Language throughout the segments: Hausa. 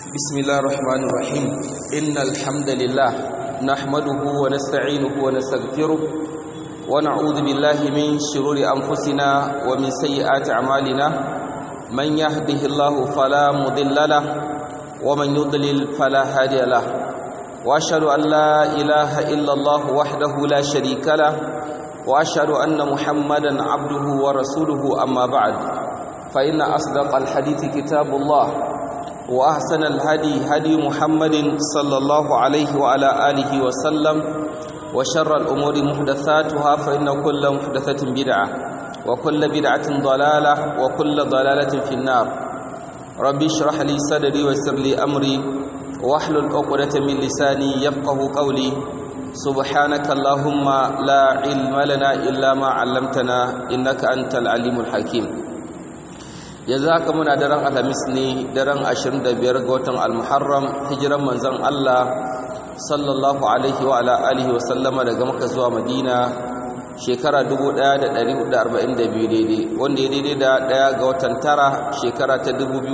بسم الله الرحمن الرحيم إن الحمد لله نحمده ونستعينه ونستغفره ونعوذ بالله من شرور أنفسنا ومن سيئات أعمالنا من يهده الله فلا مضل له ومن يضلل فلا هادي له وأشهد أن لا إله إلا الله وحده لا شريك له وأشهد أن محمدا عبده ورسوله أما بعد فإن أصدق الحديث كتاب الله وأحسن الهدي هدي محمد صلى الله عليه وعلى آله وسلم وشر الأمور محدثاتها فإن كل محدثة بدعة وكل بدعة ضلالة وكل ضلالة في النار ربي اشرح لي صدري ويسر لي أمري واحلل عقدة من لساني يفقه قولي سبحانك اللهم لا علم لنا إلا ما علمتنا إنك أنت العليم الحكيم yanzu haka muna daren alhamis ne daren 25 ga watan almuharram hijiran manzon Allah sallallahu alaihi wa ala alihi wa sallama daga maka zuwa madina shekara 1442 daidai wanda ya daidai da daya ga watan tara shekara ta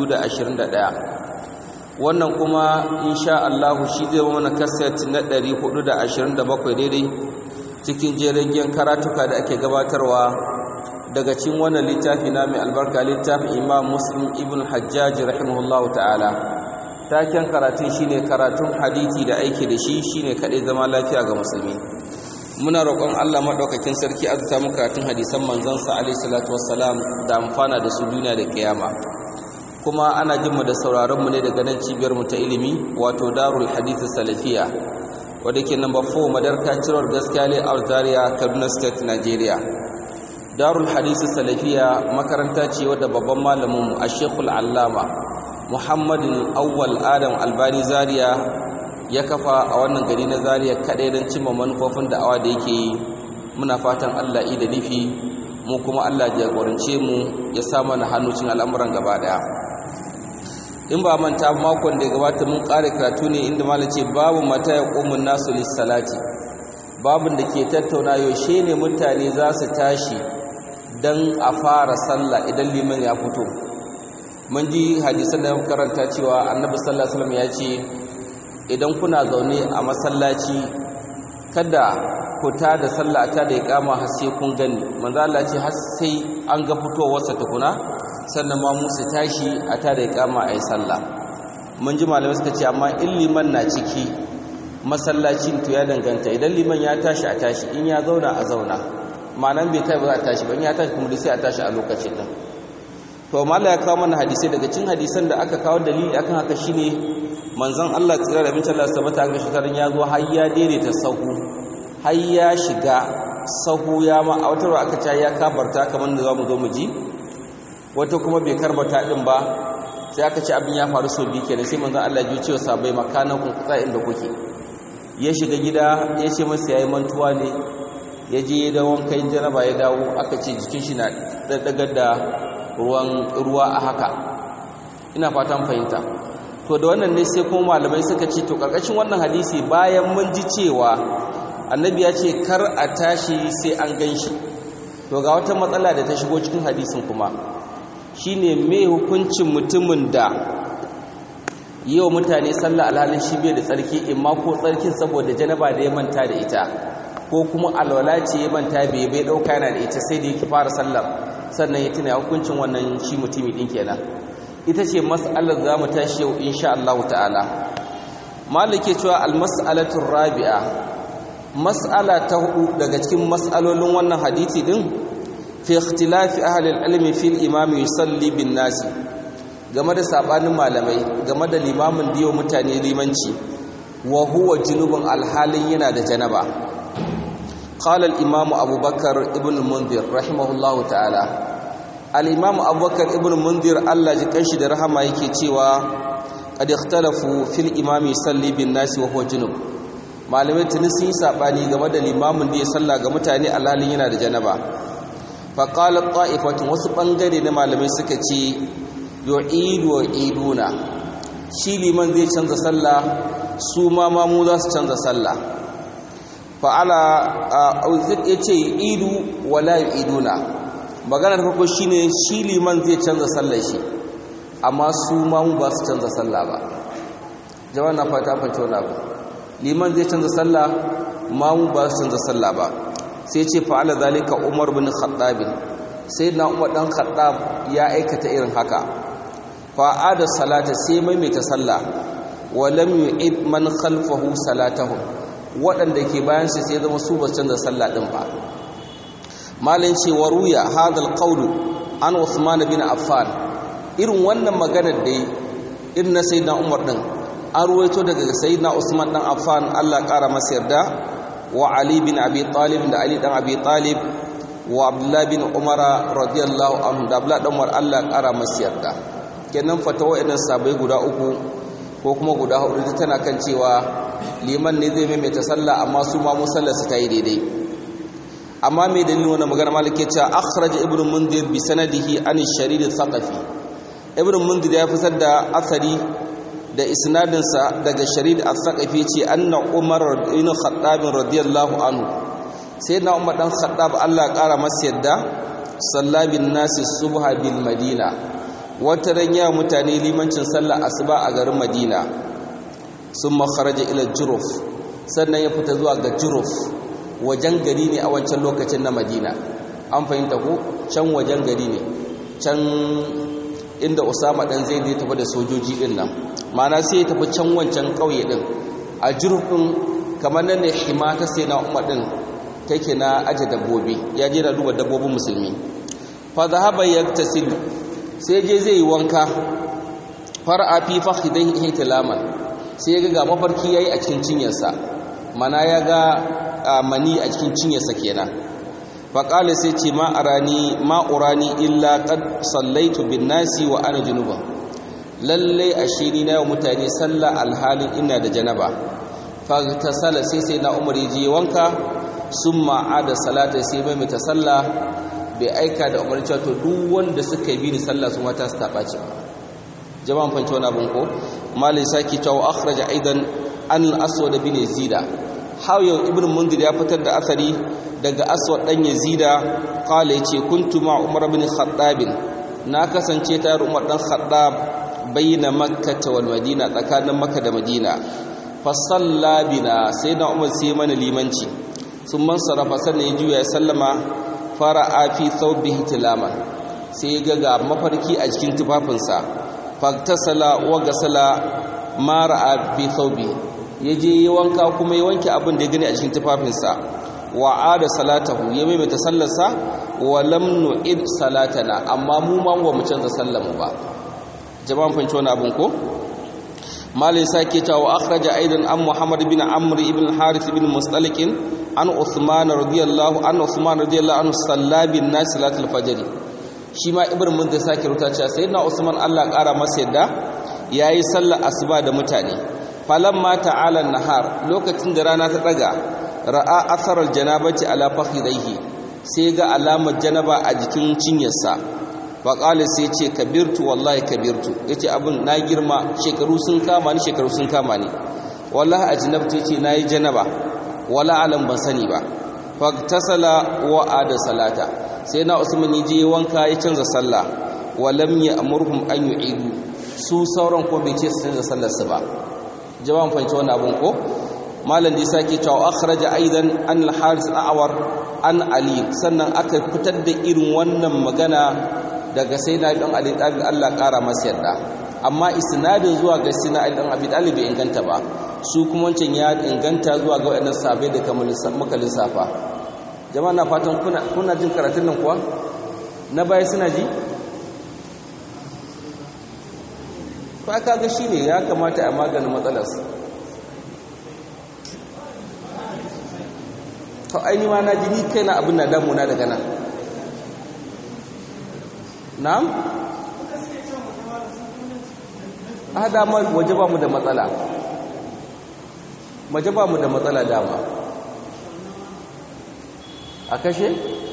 2021 wannan kuma insha Allah shi zai mana kaset na 427 daidai cikin jerin karatuka da ake gabatarwa daga cikin wannan littafi na mai albarka littafin imam muslim ibn hajjaji rahimahullahu ta'ala taken karatun shine karatun hadithi da aiki da shi shine kadai zama lafiya ga musulmi muna roƙon Allah madaukakin sarki azuta mu karatun hadisan manzon sa alaihi salatu wassalam da amfana da su duniya da kiyama kuma ana jin mu da sauraron mu ne daga nan cibiyar mu ta ilimi wato darul hadith salafiya wadda ke number 4 madarka ciror gaskiya le Zaria Kaduna State Nigeria darul hadisi salafiya makaranta ce wadda babban malamin a shekul allama muhammadin awwal adam albani zaria ya kafa a wannan gari na zaria kaɗai don cimma manufofin da'awa da yake yi muna fatan allah i da nufi mu kuma allah jagorance mu ya sa mana hannucin al'amuran gaba daya in ba manta makon da ya gabata mun ƙara karatu ne inda malam ce babu mata ya ƙomin nasu lissalati babin da ke tattauna yaushe ne mutane za su tashi don a fara sallah idan liman ya fito mun ji hadisan da karanta cewa annabi sallallahu alaihi wasallam ya ce idan kuna zaune a masallaci kada ku ta da sallah ta da iqama har sai kun gani manzo Allah ce har sai an ga fitowar sa tukuna sannan ma musu tashi a ta da iqama ayi sallah mun ji malamai suka ce amma in liman na ciki masallacin to ya danganta idan liman ya tashi a tashi in ya zauna a zauna ma'anan bai tashi ba za a tashi ban ya tashi kuma sai a tashi a lokacin nan to mala ya kawo mana hadisai daga cikin hadisan da aka kawo dalili akan haka shine manzon Allah tsira da bincin Allah sabata ga shekarun ya zo har ya daidaita sahu har ya shiga sahu ya ma a wata aka ce ya kabarta kamar da zamu zo mu ji wata kuma bai karbata din ba sai aka ce abin ya faru sau biyu kenan sai manzon Allah ya ji cewa sabai makanan kun tsaya inda kuke ya shiga gida ya ce masa yayi mantuwa ne ya je da wankan janaba ya dawo aka ce jikin shi na daddagar da ruwan ruwa a haka ina fatan fahimta to da wannan ne sai kuma malamai suka ce to karkashin wannan hadisi bayan mun ji cewa annabi ya ce kar a tashi sai an ganshi to ga wata matsala da ta shigo cikin hadisin kuma shine me hukuncin mutumin da yau mutane sallah alhalin shi bai da tsarki imma ko tsarkin saboda janaba da ya manta da ita ko kuma alwala ce ya manta bai bai dauka yana da ita sai da yake fara sallar sannan ya tuna hukuncin wannan shi mutumi din kenan ita ce mas'alar za mu tashi yau insha Allah ta'ala malike cewa al-mas'alatu rabi'a mas'ala ta hudu daga cikin mas'alolin wannan hadisi din fi ikhtilafi ahli al-ilmi fi al-imam yusalli bin nasi game da sabanin malamai game da limamin diyo mutane limanci wa huwa junubun alhalin yana da janaba قال الإمام أبو بكر ابن المنذر رحمه الله تعالى الإمام أبو بكر ابن المنذر الله جكنش ده رحمه yake cewa قد اختلفوا في الإمام يصلي بالناس وهو جنوب malamai tuni sun yi sabani game da limamin da ya salla ga mutane alhalin yana da janaba fa qala ta'ifatun wasu bangare na malamai suka ce yu'idu wa iduna shi liman zai canza sallah su ma mamu za su canza sallah fa'ala ya ce idu wala iduna maganar farko shine shi liman zai canza sallar shi amma su ma mu ba su canza sallah ba jama'a na fata fahimci wani abu liman zai canza sallah mamu ba su canza sallah ba sai ce fa'ala zalika umar bin khattab sai na umar dan khattab ya aikata irin haka fa'ada salata sai maimaita sallah wa lam yu'id man khalfahu salatahum waɗanda ke bayan shi sai zama su ba canza sallah din ba malin ce wa ruya hadal qawlu an Uthman bin Affan irin wannan maganar da irin na sayyidina Umar din an ruwaito daga sayyidina Usman dan Affan Allah ƙara masa yarda wa Ali bin Abi Talib da Ali dan Abi Talib wa Abdullah bin Umar radiyallahu anhu da Abdullah dan Umar Allah ƙara masa yarda kenan fatawa idan sabai guda uku ko kuma guda hudu tana kan cewa liman ne zai maimaita sallah amma su ma musallar su ta yi daidai amma mai dalilin wannan magana malik ya ce akhraj ibnu mundir bi sanadihi an sharid al-thaqafi ibnu mundir ya fitar da asari da isnadin sa daga sharid al-thaqafi ce anna umar ibn khattab radiyallahu anhu sayyidina umar dan khattab Allah kara masa yadda sallabin nasi subha bil madina wata ran ya mutane limancin sallar asuba a garin madina summa kharaja ila juruf sannan ya fita zuwa ga juruf wajen gari ne a wancan lokacin na madina an fahimta ko can wajen gari ne can inda usama dan zai zai tafi da sojoji din nan mana sai ya tafi can wancan kauye din a jirfin kamar nan ne hima ta sai na umar din take na aje dabbobi ya je da duba dabbobin musulmi fa zahaba yaktasil sai je zai yi wanka far'a fi fakhidai ihtilaman sai ya ga mafarki yayi a cikin cinyarsa mana ya ga mani a cikin cinyarsa kenan faƙali sai ce ma arani ma urani illa qad sallaitu bin nasi wa ana junuba lalle ashiri na mutane sallah alhalin ina da janaba faghtasala sai sai na umar je wanka summa ada salata sai mai mata sallah bai aika da umar cewa to duk wanda suka yi ni sallah su mata su taɓa ce jama'an fanci wani abin ko malin sake cewa akhraja aidan an al-aswad bin yazida har yau ibn mundir ya fitar da asari daga aswad dan yazida qala yace kuntu ma umar ibn khattab na kasance tare umar dan khattab bayna makkah wal madina tsakanin makka da madina fa salla bina sayyidina umar sai mana limanci sun man sarafa sannan ya juya ya sallama fara'a fi thawbihi tilaman sai ya ga mafarki a cikin tufafinsa faktasala wa gasala ma ra'a fi thawbihi ya je yi wanka kuma ya wanke abin da ya gani a cikin tufafinsa wa ada salatahu ya maimaita sallarsa wa lam nu'id salatana amma mu ma ba mu canza sallarmu ba jama'an fanci wani abin ko malin sake cewa wa akhraja aidan an muhammad bin amr ibn harith ibn mustalik an uthman radiyallahu an uthman radiyallahu anhu sallabin nas salatul fajr shi ma ibn mun da sake ruta cewa sayyidina usman Allah kara masa yadda yayi sallar asuba da mutane falamma ta'ala nahar lokacin da rana ta daga ra'a asarar janabati ala fakhidaihi sai ga alamar janaba a jikin cinyarsa fa qala sai ce kabirtu wallahi kabirtu yace abin na girma shekaru sun kama ni shekaru sun kama ni wallahi ajnabtu yace nayi janaba wala alam ban sani ba fa tasala wa ada salata sai na usman je wanka ya canza sallah walam ya'murhum an yu'idu su sauran ko bai ce su canza sallar su ba jawabin fahimci wannan abun ko malam da sake cewa akhraja aidan an al-haris awar an ali sannan aka fitar da irin wannan magana daga sayyidina ibn ali dan Allah kara masa yarda amma isnadin zuwa ga sayyidina ali dan abi talib bai inganta ba su kuma wancan ya inganta zuwa ga wadannan sahabbai da kamar muka lissafa jama'a na fatan kuna kuna jin karatun nan kuwa na baya suna ji ko aka ga shine ya kamata a maganin matsalarsa to aini ma na ji ni kaina abin na damuna daga nan na'am a dama waje ba mu da matsala waje ba mu da matsala dama a kashe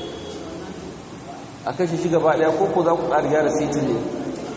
a kashe shi gaba daya ko ko za ku ƙari gyara sitin ne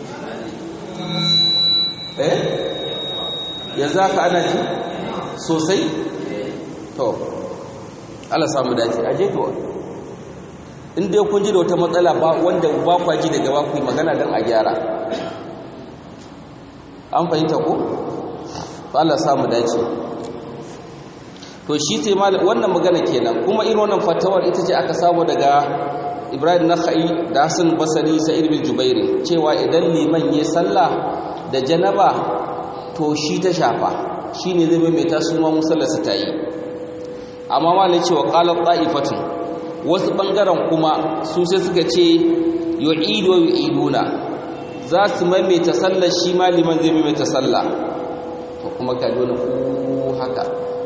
eh yanzu haka ana ji sosai to Allah samu dace aje to in dai kun ji da wata matsala ba wanda ba kwa ji daga ba ku magana dan a gyara an fahimta ko to Allah samu dace to shi sai wannan magana kenan kuma irin wannan fatawar ita ce aka samu daga Ibrahim Nakhai da Hassan Basri Sa'id bin Jubairi cewa idan liman ya sallah da janaba to shi ta shafa shine zai mai ta suma musallarsa ta yi amma malai cewa qala ta'ifatun wasu bangaren kuma su sai suka ce yu'idu wa yu'iduna za su maimaita sallar shi ma liman zai maimaita sallah to kuma ka dole ku haka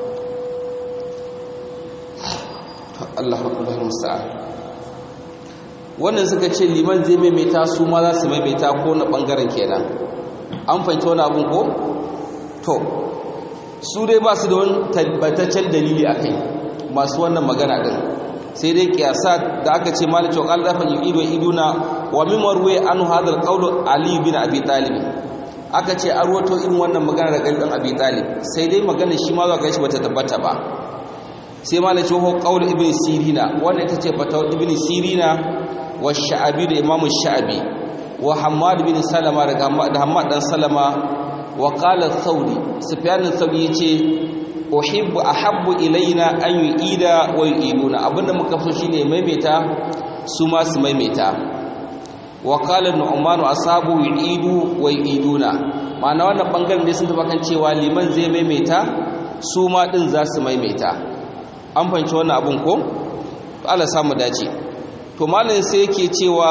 Allahu akbar musta'an wannan suka ce liman zai maimaita su ma za su maimaita ko na bangaren kenan an fahimci wani abun ko to su dai ba su da wani tabbataccen dalili a kai masu wannan magana din sai dai kiyasa da aka ce malik wa qala dafa yu'idu iduna wa min marwi an hadha al ali bin abi talib aka ce an ruwato irin wannan magana daga ibn abi talib sai dai magana shi ma zuwa shi bata tabbata ba sai malik wa qaul ibn sirina wannan ita ce fatawar ibn sirina wa sha'abi da imamu sha'abi wa hammad bin salama da hammad dan salama wa qala thawri sufyan thawri yace uhibbu ahabbu ilaina an yu'ida wa yu'iduna abinda muka so shine maimaita su ma su maimaita wa qala nu'manu asabu yu'idu wa yu'iduna ma'ana wannan bangaren dai sun taba kan cewa liman zai maimaita su ma din za su maimaita an fahimci wannan abun ko Allah samu dace to malamin sai yake cewa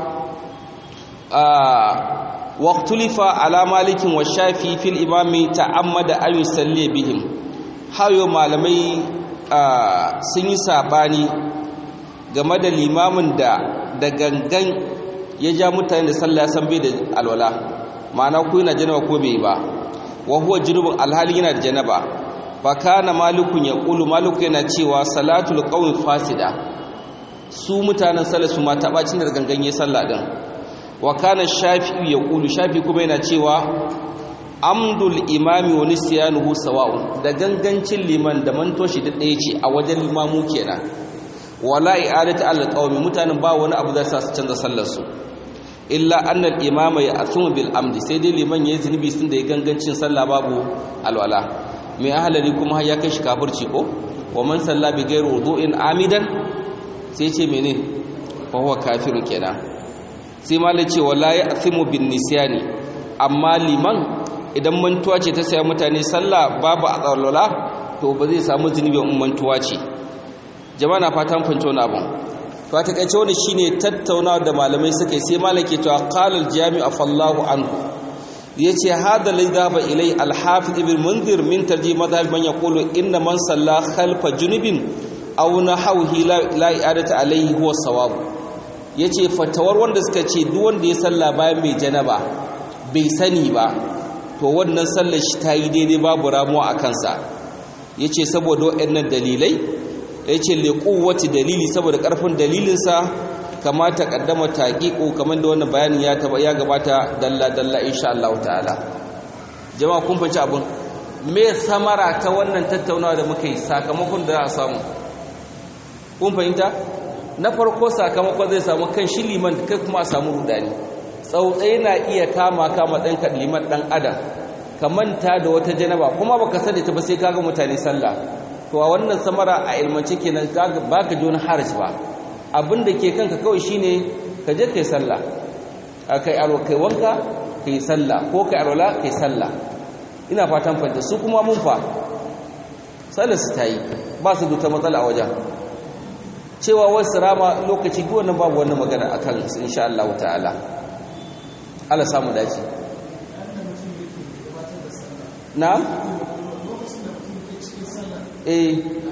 waqtulifa ala malikin wa shafi fil imami ta'ammada an yusalli bihim hayo malamai sun yi sabani game da limamin da da gangan ya ja mutane da sallah san bai da alwala ma'ana ko yana janaba ko bai ba wa huwa junubun alhali yana da janaba fa kana malikun yaqulu maliku yana cewa salatul qawmi fasida su mutanen sallah su ma tabacin da gangan ya sallah din wa kana shafi'i yaqulu shafi kuma yana cewa amdul imami wa nisyanuhu sawa'un da gangancin liman da mantoshi da ɗaya ce a wajen limamu kenan wala i'adatu al-qawmi mutanen ba wani abu da sa su canza sallar su illa annal imama ya asumu bil amdi sai dai liman yayi zunubi sun da ya gangancin sallah babu alwala mai ahalari kuma ya kai shi kafirci ko wa man salla bi ghairi wudu'in amidan sai ce mene fa huwa kafirun kenan sai malai ce wala ya asimu bin nisyani amma liman idan mantuwa ce ta saya mutane sallah babu alwala to ba zai samu zunubi in mantuwa ce jama'a na fatan fanci wani abun to a takaice wani shine tattaunawa da malamai suka yi sai malaki to qala al-jami'u fallahu anhu yace hada lai dhaba ilai al-hafiz ibn munzir min tarjih madhhab man yaqulu inna man salla khalfa junubin aw nahawhi la i'adata alayhi huwa sawab yace fatawar wanda suka ce duk wanda ya salla bayan mai janaba bai sani ba to wannan sallar shi ta yi daidai babu ramuwa a kansa yace saboda waɗannan dalilai ya ce liƙuwati dalili saboda ƙarfin dalilinsa kama ta ƙaddama taƙiƙo kamar da wannan bayanin ya taba ya gabata dalla-dalla insha Allah ta'ala jama'a kun fahimci abin me samara ta wannan tattaunawa da muka yi sakamakon da za a samu kun fahimta na farko sakamakon zai samu kan shi liman kai kuma a samu rudani tsautsai na iya kama kama ɗanka liman ɗan adam ka manta da wata janaba kuma baka sani ta ba sai kaga mutane sallah to a wannan samara a ilmance kenan baka ji wani haraji ba abin da ke kanka kawai shine ka je kai sallah kai aro kai wanka kai sallah ko kai arola kai sallah ina fatan fanta su kuma mun fa sallar su tayi ba su duta matsala a wajen cewa wasu rama lokaci duk wannan babu wannan magana akan su insha Allah ta'ala Allah samu dace na'am eh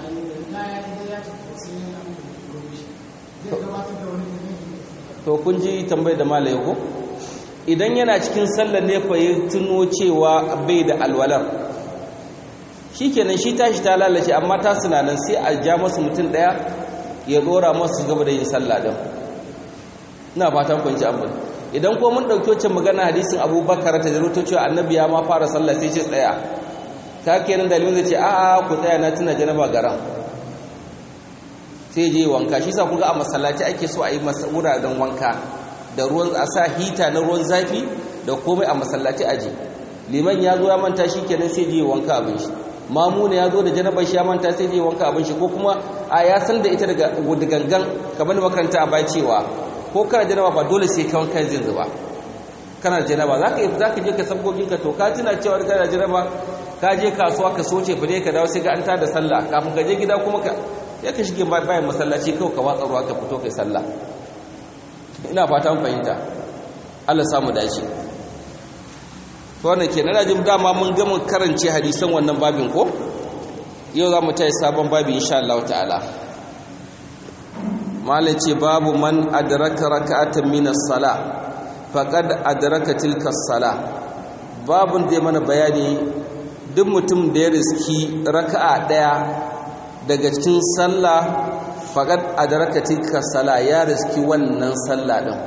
to kun ji tambayar da malaye ko idan yana cikin sallar ne fa ya tuno cewa bai da alwalar shikenan shi tashi ta lalace amma ta sunanan sai a ja masu mutum daya ya dora masu gaba da yin sallah din ina fatan kun ji abin idan ko mun dauki wacce magana hadisin abubakar ta jaruto cewa annabi ya ma fara sallah sai ce tsaya ta kenan dalilin zai ce a'a ku tsaya na tuna janaba garan sai je wanka shi sa kun ga a masallaci ake so a yi wuraren wanka da ruwan a sa hita na ruwan zafi da komai a masallaci aje liman ya zo ya manta shi kenan sai je wanka abin shi mamuna ya zo da janabar shi ya manta sai je wanka abin shi ko kuma a ya san da ita daga gangan kamar makaranta a bai cewa ko kana janaba ba dole sai ka wanka zai zuba kana janaba za ka yi za ka je ka sabgogin ka to ka tuna cewa kana janaba ka je kasuwa ka soce fure ka dawo sai ga an ta da sallah kafin ka je gida kuma ka ya ka shige bayan masallaci kawai ka watsa ruwa ka fito kai sallah ina fata mun fahimta Allah samu dace to wannan kenan ina jin dama mun gama karance hadisan wannan babin ko yau za mu tayi sabon babi insha Allah ta'ala malai ce babu man adraka raka'atan min as-sala faqad adraka tilka as-sala babun da mana bayani duk mutum da ya riski raka'a daya daga cikin sallah faqad adraka tilka as-sala ya riski wannan sallah din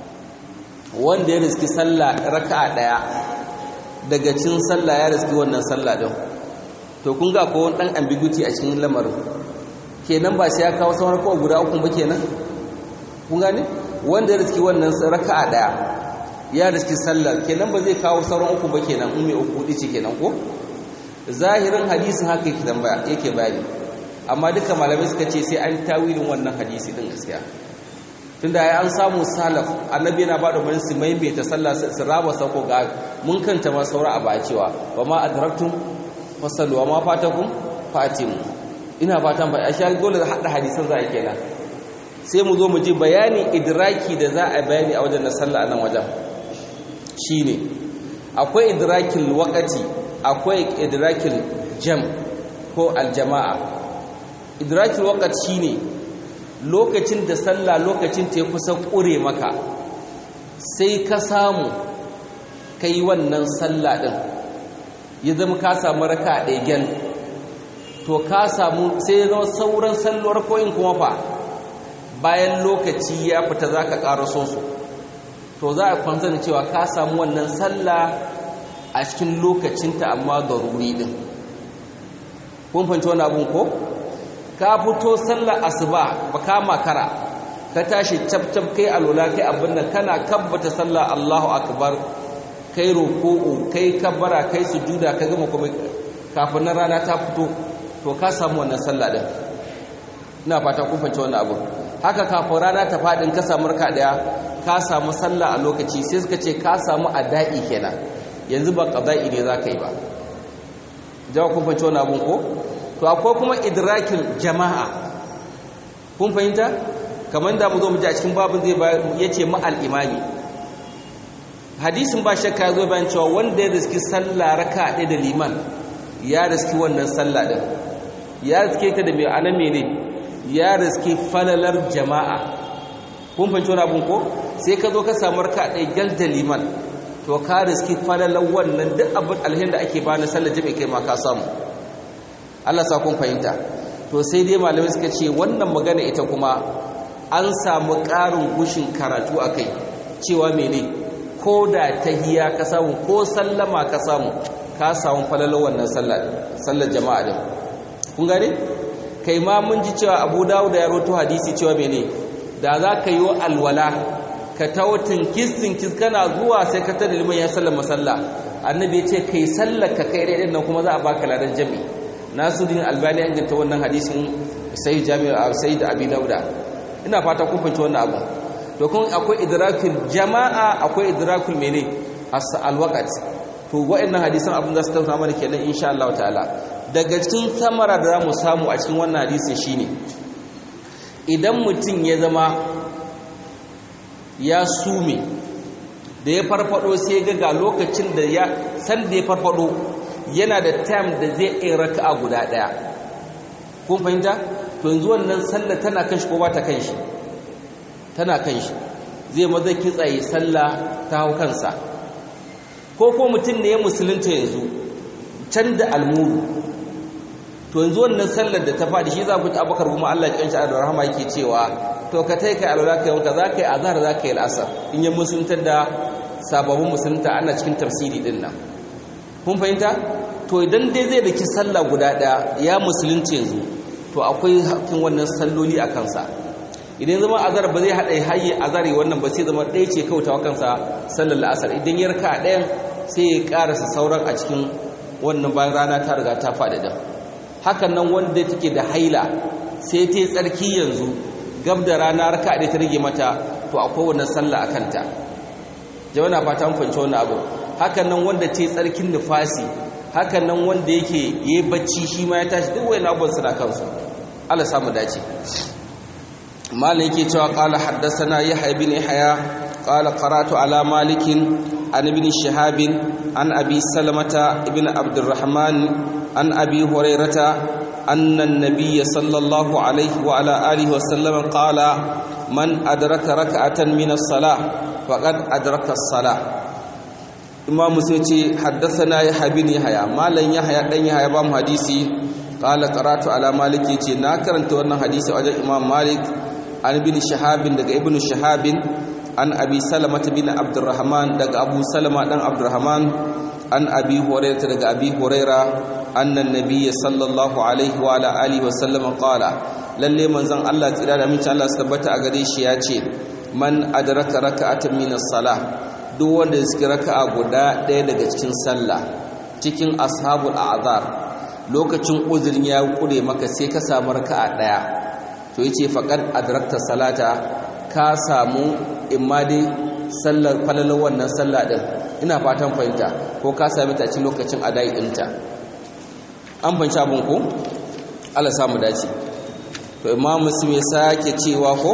wanda ya riski sallah raka'a daya daga cikin sallah ya riski wannan sallah din to kun ga ko dan ambiguity a cikin lamarin kenan ba sai ya kawo sauran kawai guda uku ba kenan kun gane wanda ya riski wannan raka'a daya ya riski sallar kenan ba zai kawo sauran uku ba kenan in mai uku dice kenan ko zahirin hadisin haka yake tambaya yake bayani amma duka malamai suka ce sai an tawilin wannan hadisi din gaskiya tunda ai an samu salaf annabi yana ba da umarni su maimaita sallah su raba sako ga mun kanta ma saura a bacewa wa ma adraktum fasallu wa ma fatakum fatimu ina fatan ba a sha dole hada hadisan za a kenan sai mu zo mu ji bayani idraki da za a bayani a wajen na sallah nan wajen shine akwai idrakil waqati akwai idrakil jam ko aljama'a idrakil waqti shine lokacin da sallah lokacin ta kusa kure maka sai ka samu kai wannan sallah din ya zama ka samu raka ɗaya gyan to ka samu sai ya zama sauran salluwar koyin kuma fa bayan lokaci ya fita za ka ƙaraso su to za a kwanza da cewa ka samu wannan sallah a cikin lokacinta amma da ruri ɗin kun fahimci wani abun ko ka fito sallar asuba ba ka makara ka tashi cap-cap kai alola kai abin nan kana kabbata sallah allahu akbar kai roƙo'o kai kabbara kai sujuda ka gama kuma kafin na rana ta fito to ka samu wannan sallah din ina fata kun fahimci wannan abu haka kafin rana ta fadin ka samu raka daya ka samu sallah a lokaci sai suka ce ka samu ada'i kenan yanzu ba qada'i ne zaka yi ba jawa kun fahimci wannan abun ko to akwai kuma idrakin jama'a kun fahimta kamar da mu zo mu ji a cikin babin zai yace ma al-imami hadisin ba shakka ya zo bayan cewa wanda ya riski sallah raka ɗaya da liman ya riski wannan sallah ɗin ya riske ta da mai ana mene ya riski falalar jama'a kun fahimci wani abin ko sai ka zo ka samu raka ɗaya gal da liman to ka riski falalar wannan duk abin alhin da ake bani sallar jami'a kai ma ka samu Allah sa kun fahimta to sai dai malamai suka ce wannan magana ita kuma an samu ƙarin gushin karatu a kai cewa mene ko da tahiya ka samu ko sallama ka samu ka samu falalar wannan sallar jama'a din kun gane kai ma mun ji cewa Abu Dawud ya rawaito hadisi cewa mene da za ka yi alwala ka tautin kistin kis kana zuwa sai ka tada liman ya sallama sallah annabi ya ce kai sallar ka kai dai nan kuma za a baka ladan jami Nasuddin Albani an ganta wannan hadisin sai Jami'u Sayyid Abi Dauda ina fata kun fahimci wannan abu to kun akwai idrakul jama'a akwai idrakul mene alwaqt to wa'annan hadisan abin da su tauna mana kenan insha Allah ta'ala daga cikin samara da zamu samu a cikin wannan hadisin shine idan mutum ya zama ya sume da ya farfado sai ga ga lokacin da ya san da ya farfado yana da time da zai yi raka'a guda daya kun fahimta to yanzu wannan sallah tana kan shi ko ba ta kan shi tana kan shi zai maza kitsaye sallah ta hau kansa ko ko mutum ne ya musulunta yanzu can da almuru to yanzu wannan sallar da ta faɗi shi za ku ta abakar kuma Allah ya kanci da rahama yake cewa to ka tai kai alwala kai wanka za ka yi azhar za ka yi al'asar in ya musuluntar da sababbin musulunta ana cikin tafsiri din nan kun fahimta to idan dai zai daki sallah guda ɗaya ya musulunci yanzu to akwai hakkin wannan salloli a kansa idan zama azar ba zai haɗa hayi azari wannan ba sai zama ɗaya ce kautawa kansa sallar la'asar idan ya raka ɗayan sai ya karasa sauran a cikin wannan bayan rana ta riga ta faɗi da hakan nan wanda take da haila sai ta yi tsarki yanzu gab da rana raka da ta rage mata to akwai wannan sallah akan ta jama'a na fata mun fahimci wannan abu hakan nan wanda ta yi tsarkin nufasi hakan nan wanda yake yayi bacci shi ma ya tashi duk wayannan abubuwan suna kansu Allah samu dace malam yake cewa qala haddathana yahya ibn yahya qala qara'tu ala malik an ibn shihab an abi salamata ibn abdurrahman an abi hurairata أن النبي صلى الله عليه وعلى آله وسلم قال من أدرك ركعة من الصلاة فقد أدرك الصلاة إمام مسلم حدثنا يحيى بن يحيى ما لن يحيى دن يحيى بام حديثي قال قرات على مالك يتي نا karanta wannan hadisi wajen Imam Malik an ibn Shihab daga ibn Shihab an Abi Salamah bin Abdurrahman daga Abu Salama dan Abdurrahman an Abi Hurairah daga Abi Hurairah annan nabiyyi sallallahu alaihi wa ala alihi wa sallam qala lalle manzon Allah tsira da amincin Allah su tabbata a gare shi ya ce man adraka raka'atan min as-salah duk wanda ya raka'a guda ɗaya daga cikin sallah cikin ashabul a'zar lokacin uzurin ya kure maka sai ka samu raka'a ɗaya to yace faqad adrakta salata ka samu imma dai sallar falalar wannan sallah din ina fatan fahimta ko ka sami ta cikin lokacin adai ɗinta an fanci abin ko Allah samu dace to imam muslim ya sake cewa ko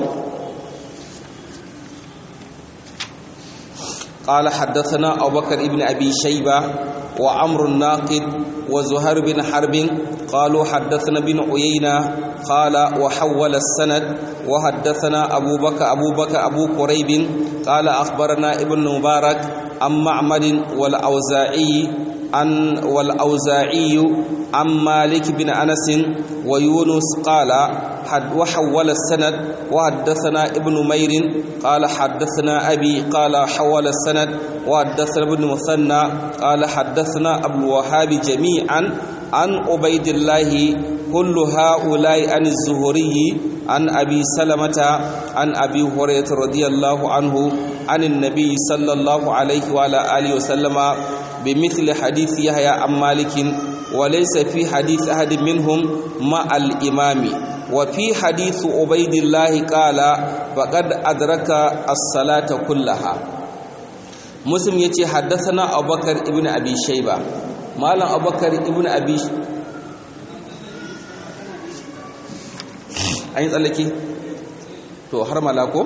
قال حدثنا أبو بكر ابن أبي شيبة وعمر الناقد وزهير بن حرب قالوا حدثنا بن عيينة قال وحول السند وحدثنا أبو بكر أبو بكر أبو قريب قال أخبرنا ابن مبارك عن معمر والأوزاعي عن والأوزاعي عن مالك بن أنس ويونس قال حد وحول السند وحدثنا ابن مير قال حدثنا أبي قال حول السند وحدثنا ابن مثنى قال حدثنا أبو الوهاب جميعا عن عبيد الله كل هؤلاء عن الزهري عن أبي سلمة عن أبي هريرة رضي الله عنه عن النبي صلى الله عليه وعلى آله وسلم بمثل حديث يحيى عن مالك وليس في حديث أحد منهم مع الإمام وفي حديث عبيد الله قال فقد أدرك الصلاة كلها مسلم يتي حدثنا أبو بكر ابن أبي شيبة مالا أبو بكر ابن أبي an yi tsallake to har malako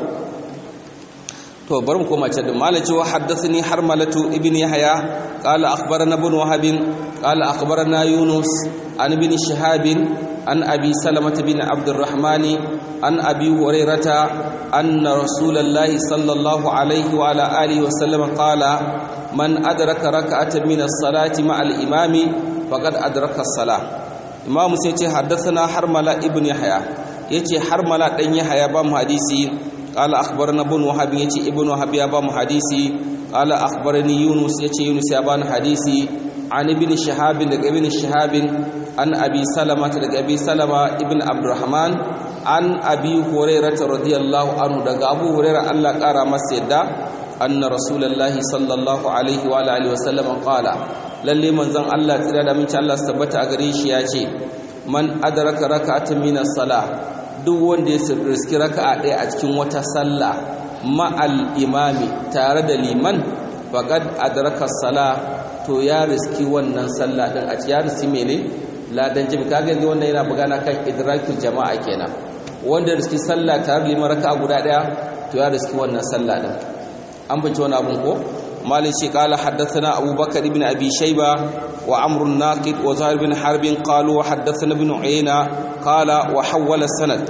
to bari mu koma can da malaci wa haddathani har malatu ibn yahya qala akhbarana ibn wahab qala akhbarana yunus an ibn shihab an abi salamah bin abdurrahman an abi hurairata anna rasulullahi sallallahu alaihi wa ala alihi wa sallam qala man adraka rak'atan min as-salati ma al-imami faqad adraka as-salah imam sai ce haddathana harmala ibn yahya yace harmala dan yahya ba mu hadisi قال اخبرنا ابن وهب يتي ابن وهب يا بام حديثي قال اخبرني يونس يتي يونس يا بان حديثي عن ابن شهاب دغ ابن شهاب عن ابي سلمة دغ ابي سلمة ابن عبد الرحمن عن ابي هريرة رضي الله عنه دغ ابو هريرة الله قرا masa yadda anna rasulullahi sallallahu alaihi wa alihi wasallam qala lalle manzon Allah tsira da minci Allah tabbata a gare shi ya ce man adraka rak'atan min as-salah duk wanda ya riski raka'a ɗaya a cikin wata sallah ma'al imami tare da liman faqad adraka sala to ya riski wannan sallah din a ya riski mene ladan jimi kaga yanzu wannan yana bugana kan idrakul jama'a kenan wanda riski sallah tare da liman raka'a guda ɗaya to ya riski wannan sallah din an bace wani abun ko مالك قال حدثنا أبو بكر بن أبي شيبة وعمر الناقد وزهير بن حرب قالوا وحدثنا بن عيينة قال وحول السند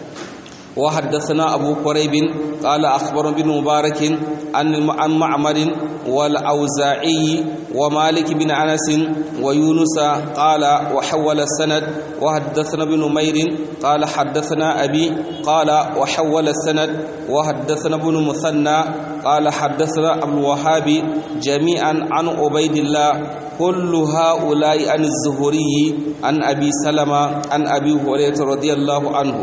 وحدثنا أبو قريب قال أخبر بن مبارك عن معمر والأوزاعي ومالك بن أنس ويونس قال وحول السند وحدثنا بن مير قال حدثنا أبي قال وحول السند وحدثنا بن مثنى قال حدثنا أبو الوهاب جميعا عن عبيد الله كل هؤلاء عن الزهري عن أبي سلمة عن أبي هريرة رضي الله عنه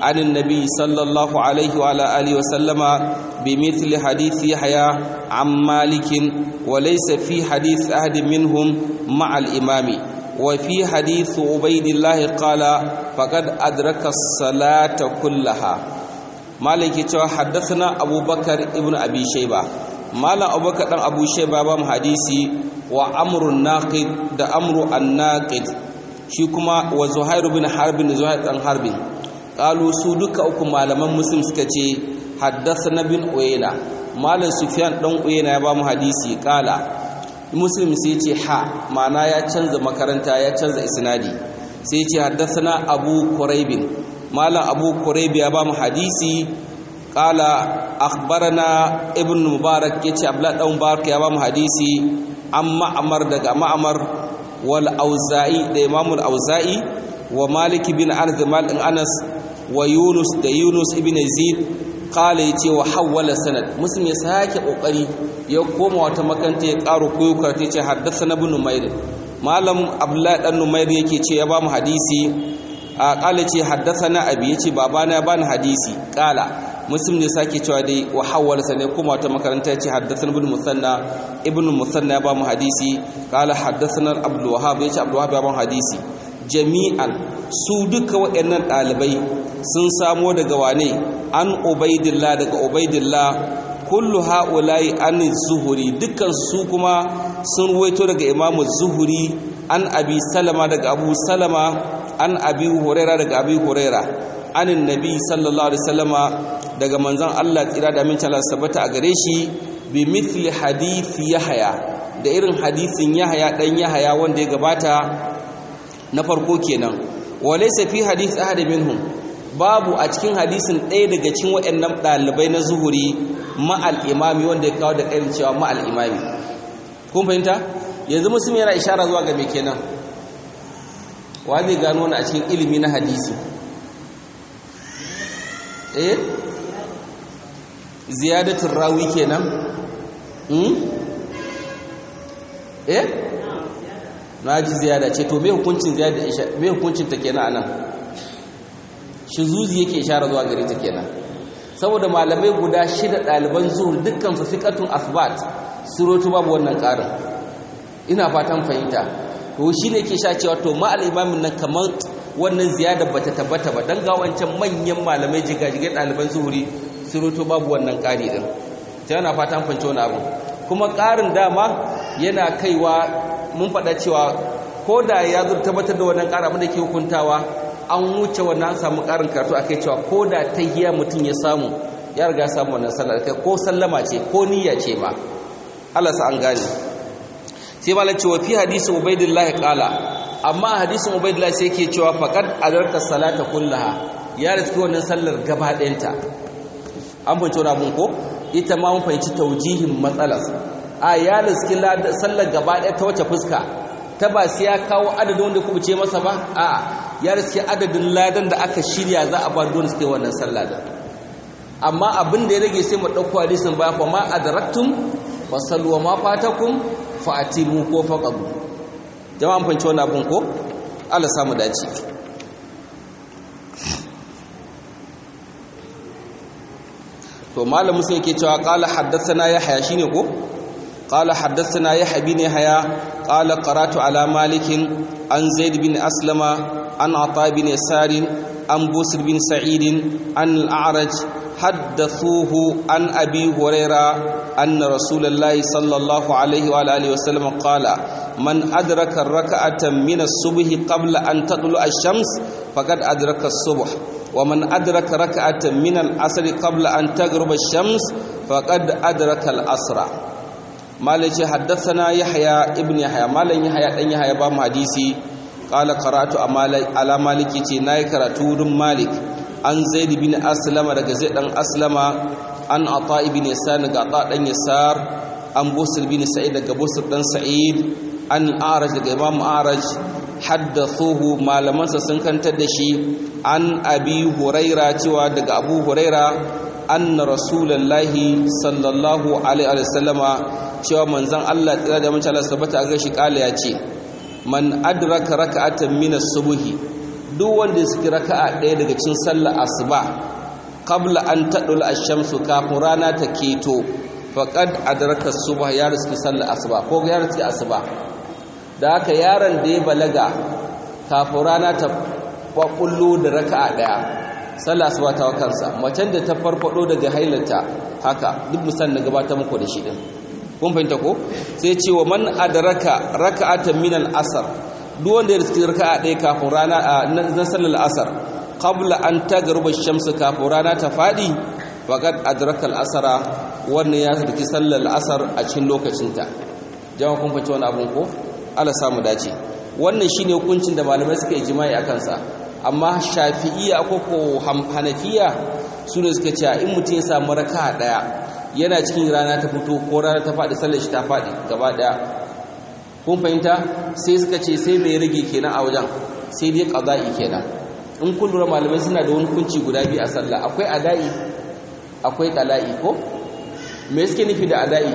عن النبي صلى الله عليه وعلى آله وسلم بمثل حديث يحيى عن مالك وليس في حديث أحد منهم مع الإمام وفي حديث عبيد الله قال فقد أدرك الصلاة كلها مالك حدثنا أبو بكر ابن أبي شيبة مالا أبو بكر أبو شيبة بام حديثي وأمر الناقد ده أمر الناقد شكما وزهير بن حرب زهير بن حرب قالوا سودك أكو مالما مسلم سكتي حدثنا بن أوينا مالا سفيان دون أوينا بام حديثي قال muslim sai ce ha ma'ana ya canza makaranta ya canza isnadi sai ce haddathana abu quraibin malam abu quraib ya ba mu hadisi qala akhbarana ibn mubarak yace abdullah dan mubarak ya ba mu hadisi amma amar daga ma'amar wal auza'i da imam al auza'i wa malik bin anas malik anas wa yunus da yunus ibn yazid kala ya ce wa hawwala sanad muslim ya sake kokari ya koma wata makanta ya karo koyo karatu ce haddasa na bin numair malam abdullahi dan numair yake ce ya ba mu hadisi a kala ce haddasa na abi ya ce babana ya bani hadisi kala muslim ne sake cewa dai wa hawwala sanad koma wata makaranta ya ce haddasa na bin musanna ibn musanna ya ba mu hadisi kala haddasa na abdul wahab ya ce abdul wahab ya ba mu hadisi jami'an su duka waɗannan ɗalibai sun samo daga wane an ubaidillah daga ubaidillah kullu ha'ula'i an zuhuri dukkan su kuma sun ruwaito daga imamu zuhuri an abi salama daga abu salama an abi huraira daga abi huraira anin nabi sallallahu alaihi wasallama daga manzon Allah tsira da min Allah sabata a gare shi bi mithli hadith yahya da irin hadisin yahya dan yahya wanda ya gabata na farko kenan walaysa fi hadith ahad minhum babu a cikin hadisin ɗaya daga cikin waɗannan ɗalibai na zuhuri ma'al imami wanda ya kawo da ƙarin cewa ma'al imami kun fahimta yanzu musulmi yana ishara zuwa ga me kenan wa zai gano wani a cikin ilimi na hadisi eh ziyadatul rawi kenan eh na ji ziyada ce to me hukuncin ziyada me hukuncin ta kenan anan shizuzi yake ishara zuwa gare ta kenan saboda malamai guda shida ɗaliban zuhur dukkan su fiqatun asbat surutu babu wannan ƙarin ina fatan fahimta to shine ke sha cewa to ma al-imamin nan kamar wannan ziyada bata tabbata ba dan ga wancan manyan malamai jigajigai ɗaliban zuhuri surutu babu wannan ƙari din ta yana fatan fahimci wani abu kuma ƙarin dama yana kaiwa mun faɗa cewa ko da ya zo tabbatar da wannan ƙara abin da ke hukuntawa an wuce wannan an samu ƙarin karatu akai cewa ko da tahiya mutum ya samu ya riga samu wannan sallar kai ko sallama ce ko niyya ce ma Allah sa an gane sai malam cewa fi hadisi ubaidillah qala amma hadisin ubaidillah sai yake cewa faqad adarka salata kullaha ya riski wannan sallar gaba ɗayanta an fahimci wani abun ko ita ma mun fahimci taujihin matsalar a ya riski sallar gaba ɗaya ta wace fuska ta ba sai ya kawo adadin wanda kuma ce masa ba a ya riski adadin ladan da aka shirya za a ba don suke wannan sallah da amma abin da ya rage sai mu ɗauko hadisin ba fa ma adraktum fa sallu wa ma fatakum fa atimu ko faqadu jama'an fanci wannan abun ko Allah samu dace to malamu sai yake cewa qala haddathana yahya shine ko قال حدثنا يحيى بن يحيى قال قرات على مالك عن زيد بن أسلم عن عطاء بن يسار عن بوسر بن سعيد عن الأعرج حدثوه عن أبي هريرة أن رسول الله صلى الله عليه وآله وسلم قال من أدرك الركعة من الصبح قبل أن تطلع الشمس فقد أدرك الصبح ومن أدرك ركعة من العصر قبل أن تغرب الشمس فقد أدرك العصر malai ce haddasana yahya ibn yahya malan yahya dan yahya ba mu hadisi qala qara'tu ala maliki ce nayi karatu wurin malik an zaid bin aslama daga zaid dan aslama an ata ibn yasar daga ata dan yasar an busr bin sa'id daga busr dan sa'id an araj daga imam araj haddathuhu malamansa sun kantar da shi an abi huraira cewa daga abu huraira anna rasulullahi sallallahu alaihi wa sallama cewa manzon Allah tsira da mace Allah sabata ga shi kala ya ce man adraka raka'atan min as-subhi duk wanda ya saki raka'a ɗaya daga cikin sallar asuba qabla an tadul ash-shamsu kafin rana ta keto faqad adraka subha ya riski sallar asuba ko ya riski asuba da haka yaron da ya balaga kafin rana ta kwakullo da raka'a ɗaya sallar asuba ta kansa macen da ta farfado daga hailata haka duk musan na gabatar muku da shi din kun fahimta ko sai ce wa man adraka raka'atan min al-asr duk wanda ya riski raka'a ɗaya kafin rana na sallar asar qabla an tagruba shamsu kafin rana ta fadi faqad adraka al-asra wannan ya riski sallar asar a cikin lokacinta jama'a kun fahimci wannan abun ko Allah samu dace wannan shine hukuncin da malamai suka yi jima'i akan sa amma shafi'iyya ko ko hanafiya su ne suka ce in mutum ya samu raka'a ɗaya yana cikin rana ta fito ko rana ta faɗi sallar shi ta faɗi gaba ɗaya kun fahimta sai suka ce sai mai rage kenan a wajen sai dai qada'i kenan in kun lura malamai suna da wani kunci guda biyu a sallah akwai ada'i akwai qala'i ko me suke nufi da ada'i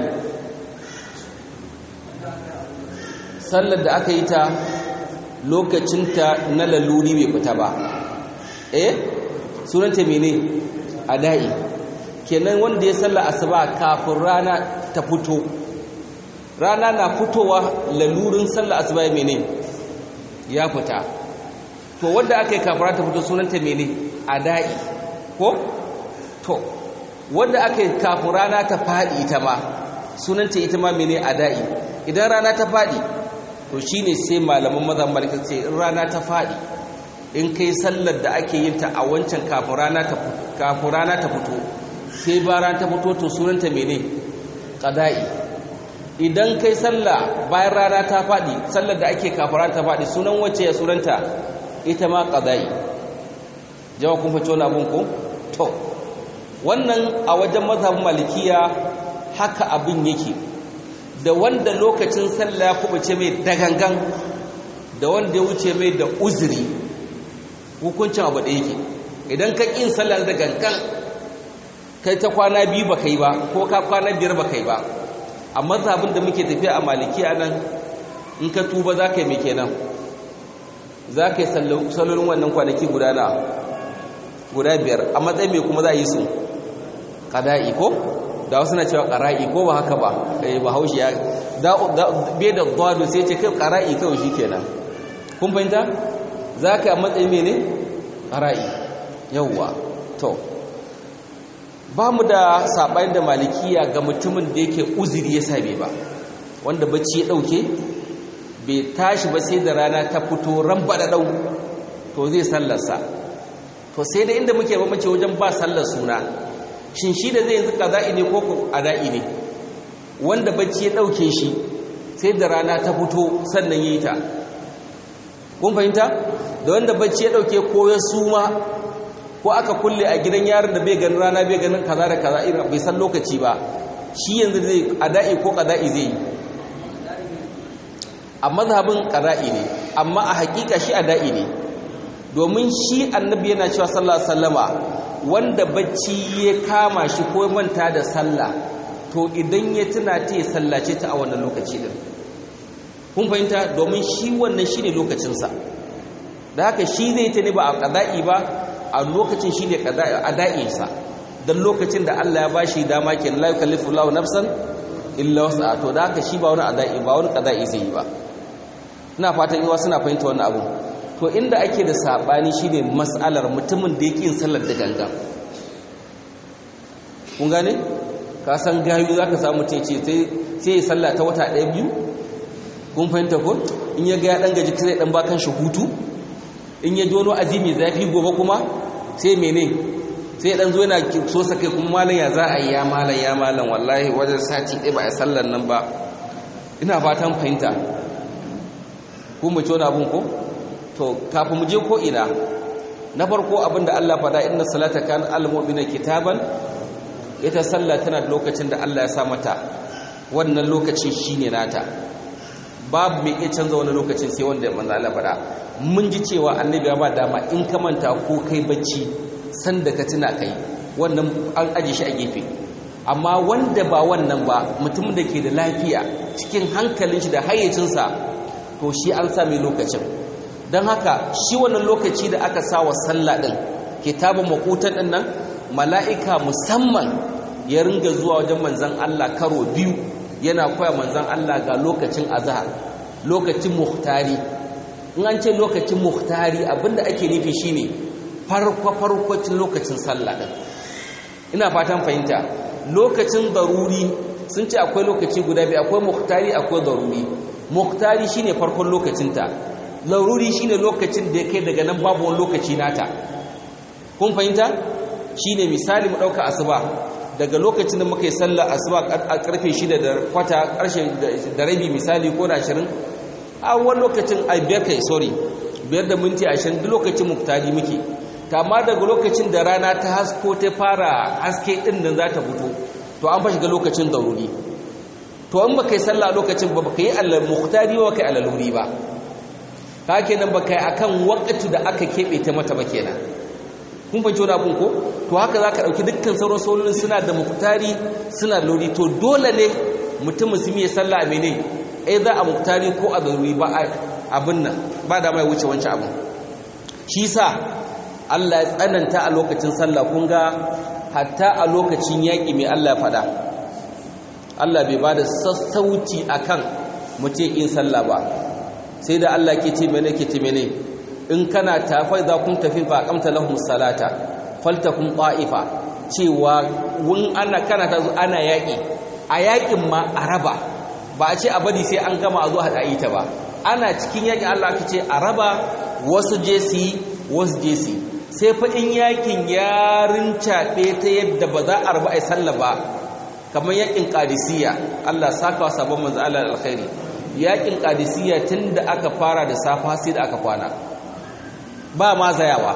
sallar da aka yi ta lokacinta na laluri bai fita ba eh sunanta mene ada'i kenan wanda ya salla asuba kafin rana ta fito rana na fitowa lalurin salla asuba ya mene ya fita to wanda aka yi kafin rana ta fito sunanta mene ada'i ko to wanda aka yi kafin rana ta faɗi ita ma sunanta ita ma mene ada'i idan rana ta faɗi to shine sai malaman mazan malika ce in rana ta faɗi in kai sallar da ake yin ta a wancan kafin rana ta fito sai ba rana ta fito to sunanta mene qada'i idan kai sallah bayan rana ta faɗi sallar da ake kafin rana ta faɗi sunan wacce ya sunanta ita ma qada'i jawa kun fice wani abun ko to wannan a wajen mazhabin malikiya haka abin yake da wanda lokacin sallah ya kubuce mai dagangan da wanda ya wuce mai da uzuri hukuncin abu da yake idan ka ƙin sallar da gangan kai ta kwana biyu ba kai ba ko ka kwana biyar ba kai ba a mazhabin da muke tafiya a maliki a nan in ka tuba za ka yi mai kenan za ka yi sallolin wannan kwanaki guda na guda biyar a matsayin mai kuma za a yi su ƙada'i ko da wasu na cewa ƙara'i ko ba haka ba ba haushi ya bai da gwado sai ce kai ƙara'i kawai shi kenan kun fahimta za ka yi a matsayin mene ƙara'i yauwa to ba mu da saɓani da malikiya ga mutumin da yake uziri ya same ba wanda bacci ya ɗauke bai tashi ba sai da rana ta fito ran baɗaɗau to zai sallarsa to sai da inda muke mace wajen ba sallar suna shin shi da zai yanzu ƙaza'i ne ko ada'i ne wanda bacci ya ɗauke shi sai da rana ta fito sannan yi ta kun fahimta da wanda bacci ya ɗauke ko ya suma ko aka kulle a gidan yaron da bai ganin rana bai ganin kaza da kaza irin bai san lokaci ba shi yanzu zai ada'i ko qada'i zai yi a mazhabin qada'i ne amma a hakika shi ada'i ne domin shi annabi yana cewa sallallahu alaihi wasallama wanda bacci ya kama shi ko manta da sallah to idan ya tuna ta ya sallace ta a wannan lokaci din kun fahimta domin shi wannan shine lokacinsa da haka shi zai ta ne ba a qada'i ba a lokacin shine ada'insa dan lokacin da Allah ya bashi dama ke la yukallifu Allahu nafsan illa wus'aha to da haka shi ba wani ada'i ba wani qada'i zai yi ba ina fatan yawa suna fahimta wannan abu to inda ake da sabani shine mas'alar mutumin da yake yin sallar da gangan kun gane ka san gayu zaka samu mutum ce sai sai ya salla ta wata ɗaya biyu kun fahimta ko in ya ga ya dan gaji sai dan bakan shi hutu in ya jono azimi zafi gobe kuma sai mene sai dan zo yana so sa kai kuma malam ya za a yi ya malam ya malam wallahi wajen sati ɗaya ba a sallar nan ba ina fatan fahimta ku mu ci wani abun ko to kafin mu je ko ina na farko abin da Allah faɗa inna salata kan al-mu'mina kitaban ita sallah tana da lokacin da Allah ya sa mata wannan lokacin shine nata babu mai iya canza wani lokacin sai wanda manzo Allah faɗa mun ji cewa annabi ya ba dama in ka manta ko kai bacci san da ka tuna kai wannan an aje shi a gefe amma wanda ba wannan ba mutum da ke da lafiya cikin hankalin shi da hayyacinsa to shi an sami lokacin don haka shi wannan lokaci da aka sa wa sallah ɗin kitabun makutan ɗin nan mala'ika musamman ya ringa zuwa wajen manzan Allah karo biyu yana koya manzan Allah ga lokacin azhar lokacin muhtari in an ce lokacin muhtari abinda ake nufi shine farko farkocin lokacin sallah ɗin ina fatan fahimta lokacin daruri sun ce akwai lokaci guda biyu akwai muhtari akwai daruri muhtari shine farkon lokacinta laruri shine lokacin da ya kai daga nan babu wani lokaci nata kun fahimta shine misali mu dauka asuba daga lokacin da muka yi sallar asuba a karfe 6 da kwata karshe da rabi misali ko da 20 a wani lokacin a biyar kai sorry biyar da minti 20 duk lokacin muktari muke amma daga lokacin da rana ta hasko ta fara haske din nan za ta fito to an fa shiga lokacin daruri to in baka yi sallah lokacin ba baka yi alal muktari ba baka yi alaluri ba ka kenan baka yi akan wakati da aka keɓe ta mata ba kenan kun fahimci wani abun ko to haka za ka ɗauki dukkan sauran sololin suna da muktari suna da lori to dole ne mutum musulmi ya salla a mene ai za a muktari ko a zaruri ba abin nan ba da mai wuce wancan abin shi sa Allah ya tsananta a lokacin sallah kun ga hatta a lokacin yaƙi mai Allah ya faɗa Allah bai ba da sassauci akan mutum in sallah ba sai da Allah ke ce mene ke ce mene in kana tafai za kun tafi fa kamta lahum salata faltakum qa'ifa cewa wun ana kana ta zo ana yaki a yakin ma araba ba a ce a bari sai an gama a zo hada ita ba ana cikin yaki Allah ka ce araba wasu je su wasu je su sai fa in yakin ya rincaɓe ta yadda ba za a raba ai sallah ba kamar yakin qadisiyya Allah saka wa sabon manzo Allah alkhairi yakin qadisiyya tunda aka fara da safa sai da aka kwana ba ma zayawa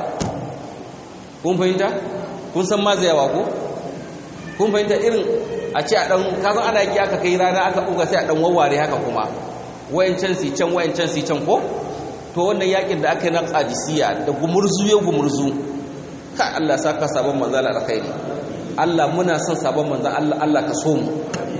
kun fahimta kun san ma zayawa ko kun fahimta irin a ce a dan kasan ana yaki aka kai rana aka buga sai a dan wawware haka kuma wayancan si can wayancan si can ko to wannan yakin da aka yi na qadisiyya da gumurzu ya gumurzu ka Allah saka sabon manzo Allah alkhairi Allah muna son sabon manzo Allah Allah ka so mu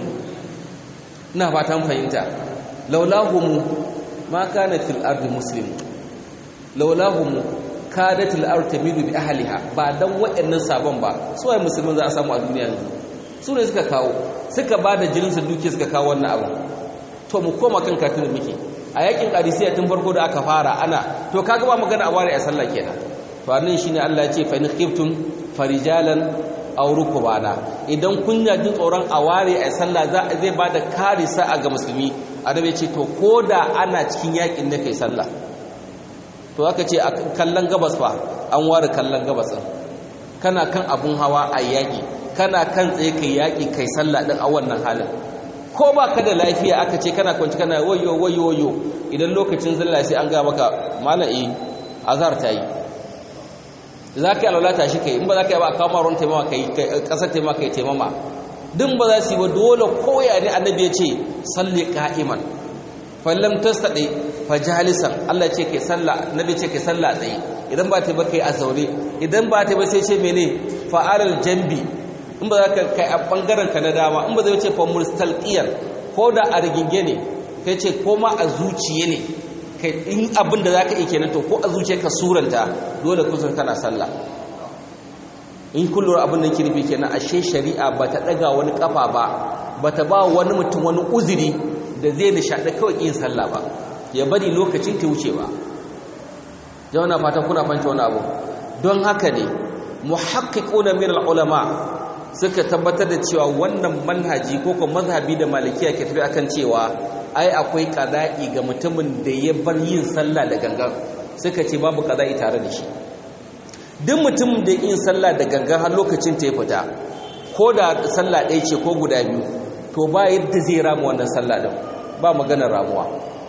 ina fatan fahimta laulahum ma kana fil ardi muslim laulahum kadatul ard tamidu bi ahliha ba dan waɗannan sabon ba su ai musulmin za a samu a duniya yanzu su ne suka kawo suka bada jinin su duke suka kawo wannan abu to mu koma kan katin muke a yakin qadisiyya tun farko da aka fara ana to kaga ba magana a ware a sallah kenan to annan shine Allah ya ce fa in khiftum farijalan aw rukbana idan kun ya jin tsoron a ware a sallah za zai bada karisa a ga musulmi annabi ya ce to koda ana cikin yakin ne kai sallah to aka ce a kallon gabas fa an ware kallon gabas kana kan abun hawa a yaƙi kana kan tsaye kai yaƙi kai sallah din a wannan halin ko ba ka da lafiya aka ce kana kwanci kana wayo wayo wayo idan lokacin zalla sai an ga maka mala'i azhar ta yi za ka yi alwala shi kai in ba za ka yi ba a kawo ruwan taimama kai ƙasar taimama kai taimama din ba za su yi ba dole koya ne annabi ya ce salli ka'iman fallam tasadi fajalisan Allah ce kai sallah nabi ce kai sallah tsaye idan ba ta ba kai a zaune idan ba ta ba sai ce mene fa'alal jambi in ba za ka kai a bangaren ka na dama in ba zai ce fa mustalqiyan ko da a riginge ne kai ce ko ma a zuciye ne kai in abin da zaka yi kenan to ko a zuciye ka suranta dole kusan kana sallah in kullum abin da kirfi kenan ashe shari'a ba ta daga wani kafa ba ba ta ba wani mutum wani uzuri da zai nishaɗi kawai yin sallah ba ya bari lokacin ta wuce ba jawana fata kuna fanci wani abu don haka ne muhaqqiquna min ulama suka tabbatar da cewa wannan manhaji ko kuma mazhabi da malikiya ke tafi akan cewa ai akwai qada'i ga mutumin da ya bar yin sallah da gangan suka ce babu qada'i tare da shi duk mutumin da yin sallah da gangan har lokacin ta ya fita ko da sallah ɗaya ce ko guda biyu to ba yadda zai rama wannan sallah din ba maganar ramuwa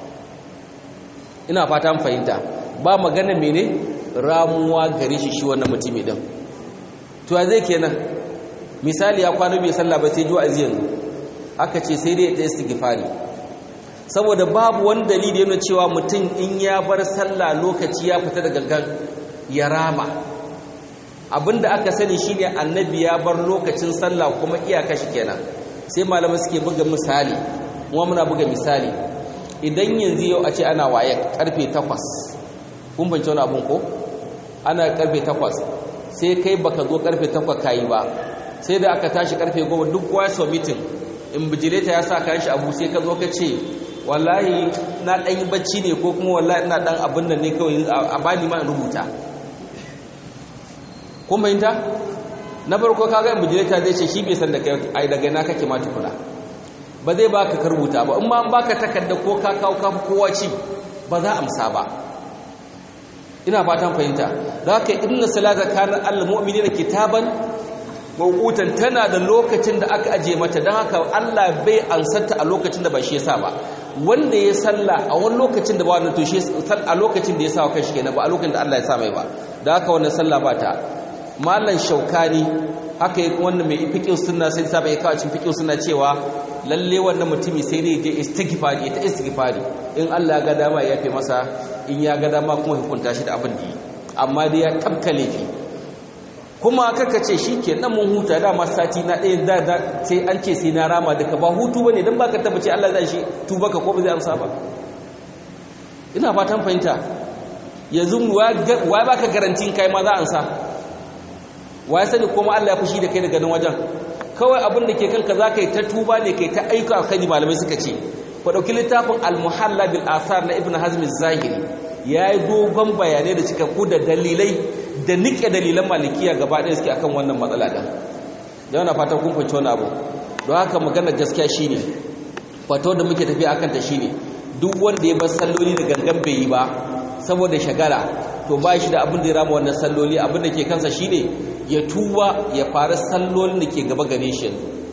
ina fata fahimta ba magana mene ramuwa gare shi shi wannan mutumi din to zai kenan misali ya kwana bai sallah ba sai juwa yanzu aka ce sai dai ta istighfari saboda babu wani dalili yana cewa mutum in ya bar sallah lokaci ya fita da gangan ya rama abinda aka sani shine annabi ya bar lokacin sallah kuma iyaka shi kenan sai malamai suke buga misali kuma muna buga misali idan yanzu yau a ce ana waye karfe 8 kun bance wani abun ko ana karfe 8 sai kai baka zo karfe 8 kayi ba sai da aka tashi karfe 10 duk kowa so meeting in bijileta ya sa kayan shi abu sai ka zo ka ce wallahi na dan yi bacci ne ko kuma wallahi ina dan abin nan ne kawai a bani ma in rubuta kun bayyanta na farko kaga in bijileta zai ce shi bai san da kai ai daga na kake ma tukuna ba zai baka ka rubuta ba in ma an baka takarda ko ka kawo ka kowa ci ba za amsa ba ina fatan fahimta za ka inna salata kana al mu'minina kitaban mawukutan tana da lokacin da aka aje mata don haka Allah bai ansarta a lokacin da ba shi yasa ba wanda ya salla a wani lokacin da ba wannan to shi a lokacin da ya sa wa kanshi kenan ba a lokacin da Allah ya sa mai ba da haka wannan sallah ba ta mallan shaukani haka yi wannan mai fiqh sunna sai sa bai kawo cikin fiqh sunna cewa lalle wannan mutumi sai dai je istighfari ta istighfari in Allah ya ga dama ya yafe masa in ya ga dama kuma hukunta shi da abin da yi amma dai ya tabkale fi kuma kaka ce shi ke nan mun huta dama sati na ɗaya da da sai an ce sai na rama daga ba hutu ba ne don ba ka tabbace Allah zai shi tuba ka ko ba zai amsa ba ina fatan fahimta yanzu wa ba ka garantin kai ma za a amsa wa ya sani kuma Allah ya fushi da kai daga nan wajen kawai abin da ke kanka za ka yi ta tuba ne kai ta aika a kai malamai suka ce ku ɗauki littafin al-muhalla bil asar na ibn hazm zahiri ya yi dogon bayanai da cikakku da dalilai da nike dalilan malikiya gaba ɗaya suke akan wannan matsala ɗin da yana fatan kun fahimci wani abu don haka magana gaskiya shine fato da muke tafiya akan ta shine duk wanda ya bar salloli da gangan bai yi ba saboda shagala to ba shi da abin da ya rama wannan salloli abin da ke kansa shine ya tuba ya fara sallolin da ke gaba gare shi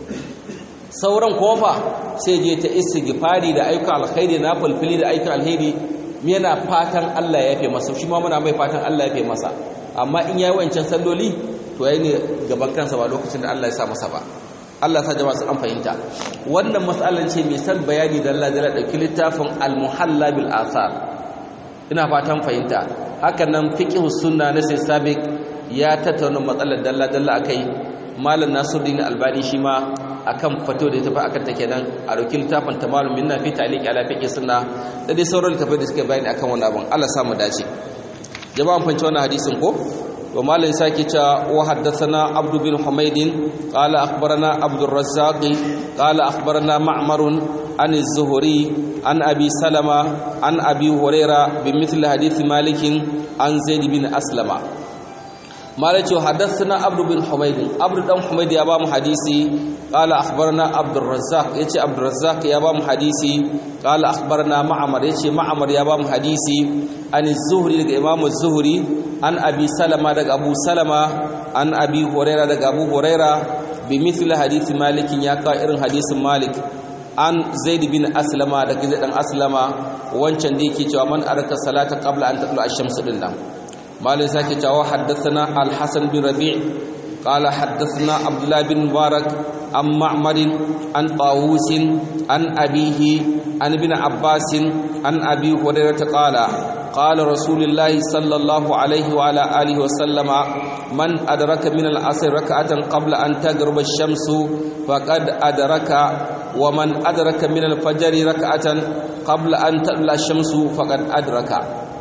sauran kofa sai je ta istighfari da ayyukan alkhairi na fulfili da ayyukan alheri yana fatan Allah ya yafe masa shi ma muna mai fatan Allah ya yafe masa amma in yayi wancan salloli to yayi ne gaban kansa ba lokacin da Allah ya sa masa ba Allah sa jama'a su an fahimta wannan mas'alan ce mai san bayani da Allah ya dauki littafin al-muhalla bil athar ina fatan fahimta hakan nan fiqh sunna na sai sabiq ya tattauna matsalar dalla dalla akai malam nasiruddin albani shi ma akan fato da ya tafi akan ta kenan a dauki littafin tamalum minna fi ta'liq ala fiqh sunna da dai sauran littafai da suke bayani akan wannan abun Allah sa mu dace jama'an fanci wannan hadisin ko wa malai sake cewa wa haddathana abdu bin humayd qala akhbarana abdur razzaq qala akhbarana ma'mar an az-zuhri an abi salama an abi huraira bimithli hadith malik an zaid bin aslama malai cewa haddathana abdu bin humayd abdu dan humayd ya ba mu hadisi qala akhbarana abdur razzaq yace abdur razzaq ya ba mu hadisi qala akhbarana ma'mar yace ma'mar ya ba mu hadisi an az-zuhri daga imam az-zuhri an abi salama daga abu salama an abi huraira daga abu huraira bi mithli hadith malik ya ka irin hadisin malik an zaid bin aslama daga zaid dan aslama wancan da yake cewa man araka salata qabla an tatlu ash-shams din nan مالك ساكي جاء حدثنا الحسن بن ربيع قال حدثنا عبد الله بن مبارك عن معمر عن طاووس عن أبيه عن ابن عباس عن أبي هريرة قال قال رسول الله صلى الله عليه وعلى آله وسلم من أدرك من العصر ركعة قبل أن تغرب الشمس فقد أدرك ومن أدرك من الفجر ركعة قبل أن تطلع الشمس فقد أدرك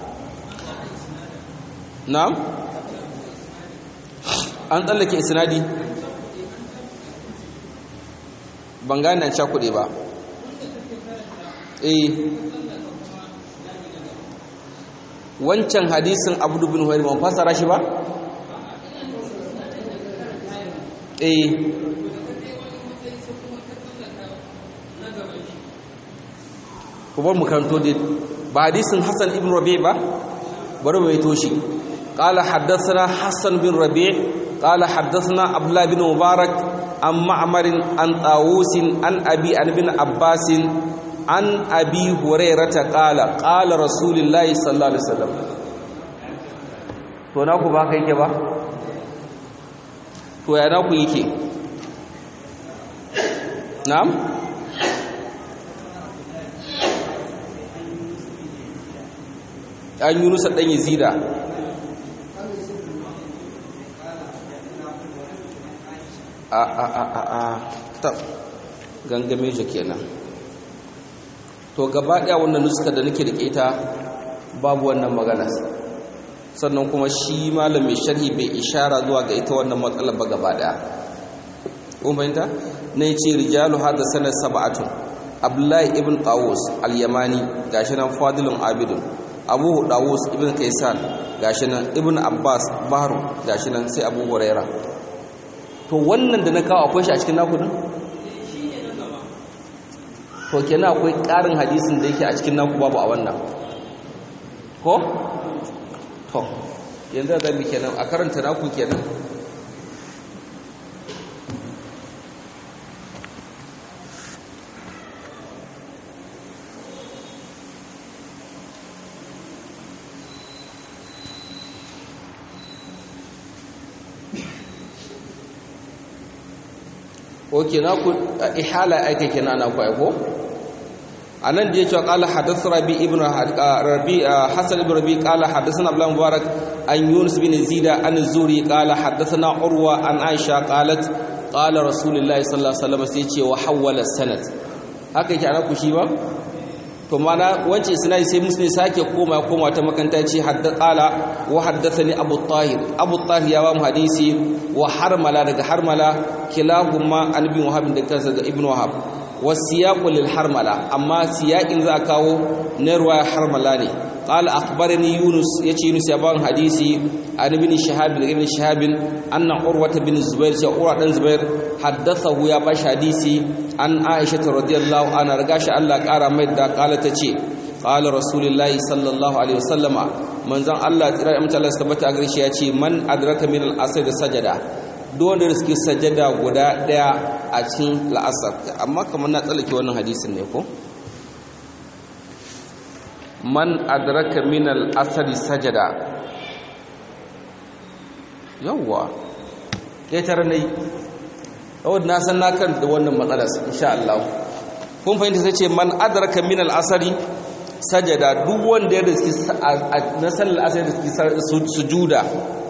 na'am an tsallake isnadi ban gane an cakuɗe ba eh wancan hadisin abu bin huwairi ban fasara shi ba eh kubar mu karanto ba hadisin hassan ibn rabi ba bari mai toshi قال حدثنا حسن بن ربيع قال حدثنا عبد الله بن مبارك عن معمر عن طاووس عن ابي عن ابن عباس عن ابي هريره قال قال رسول الله صلى الله عليه وسلم to na ku ba kai ke ba to ya na ku yake na'am an yunusa dan yazida a a a a a ta gangame je kenan to gaba daya wannan nuska da nake rike ta babu wannan magana sannan kuma shi malam mai sharhi bai ishara zuwa ga ita wannan matsalar ba gaba daya kun fahimta na ce rijalu hada sanar sab'atun abdullahi ibn qawus al-yamani gashi nan fadilun abidun abu dawus ibn kaisan gashi nan ibn abbas bahru gashi nan sai abu huraira to wannan da na kawo akwai shi a cikin naku din to kenan akwai ƙarin hadisin da yake a cikin naku babu a wannan ko to yanzu da mi kenan a karanta naku kenan oke na ku ihala aika kenan ana ku aiko anan da yake qala hadath rabi ibn rabi hasan ibn rabi qala hadathana abdullah mubarak an yunus bin zida an zuri qala hadathana urwa an aisha qalat qala rasulullahi sallallahu alaihi wasallam sai ce wa hawala sanad haka yake ana ku shi ba to mana wance sinai sai muslim sake koma koma ta makanta ce hadda qala wa haddathani abu tahir abu tahir ya ba mu hadisi wa harmala daga harmala kilahumma an bin wahab da kansa ga ibnu wahab wasiyaqu lil harmala amma siyaqin za kawo na ruwaya harmala ne qala akhbarani yunus yace yunus ya ban hadisi an ibn shihab da ibn shihab anna urwa bin zubair sai urwa dan zubair haddathahu ya bashi hadisi an aisha radhiyallahu anha riga shi Allah kara mai da kala tace qala rasulullahi sallallahu alaihi wasallama manzon Allah tsira da mutalla tabbata a garshe ya ce man adraka min al-asr sajada duk wanda da suke sajada guda daya a cikin la'asar amma kamar na tsallake wannan hadisin ne ko man adraka min al-asr sajada yawwa ƙetare na yi wadda na san na kan da wannan matsalar insha Allah kun fahimta sai ce man adraka min al-asri sajada duk wanda ya riski na sallar asari da riski sujuda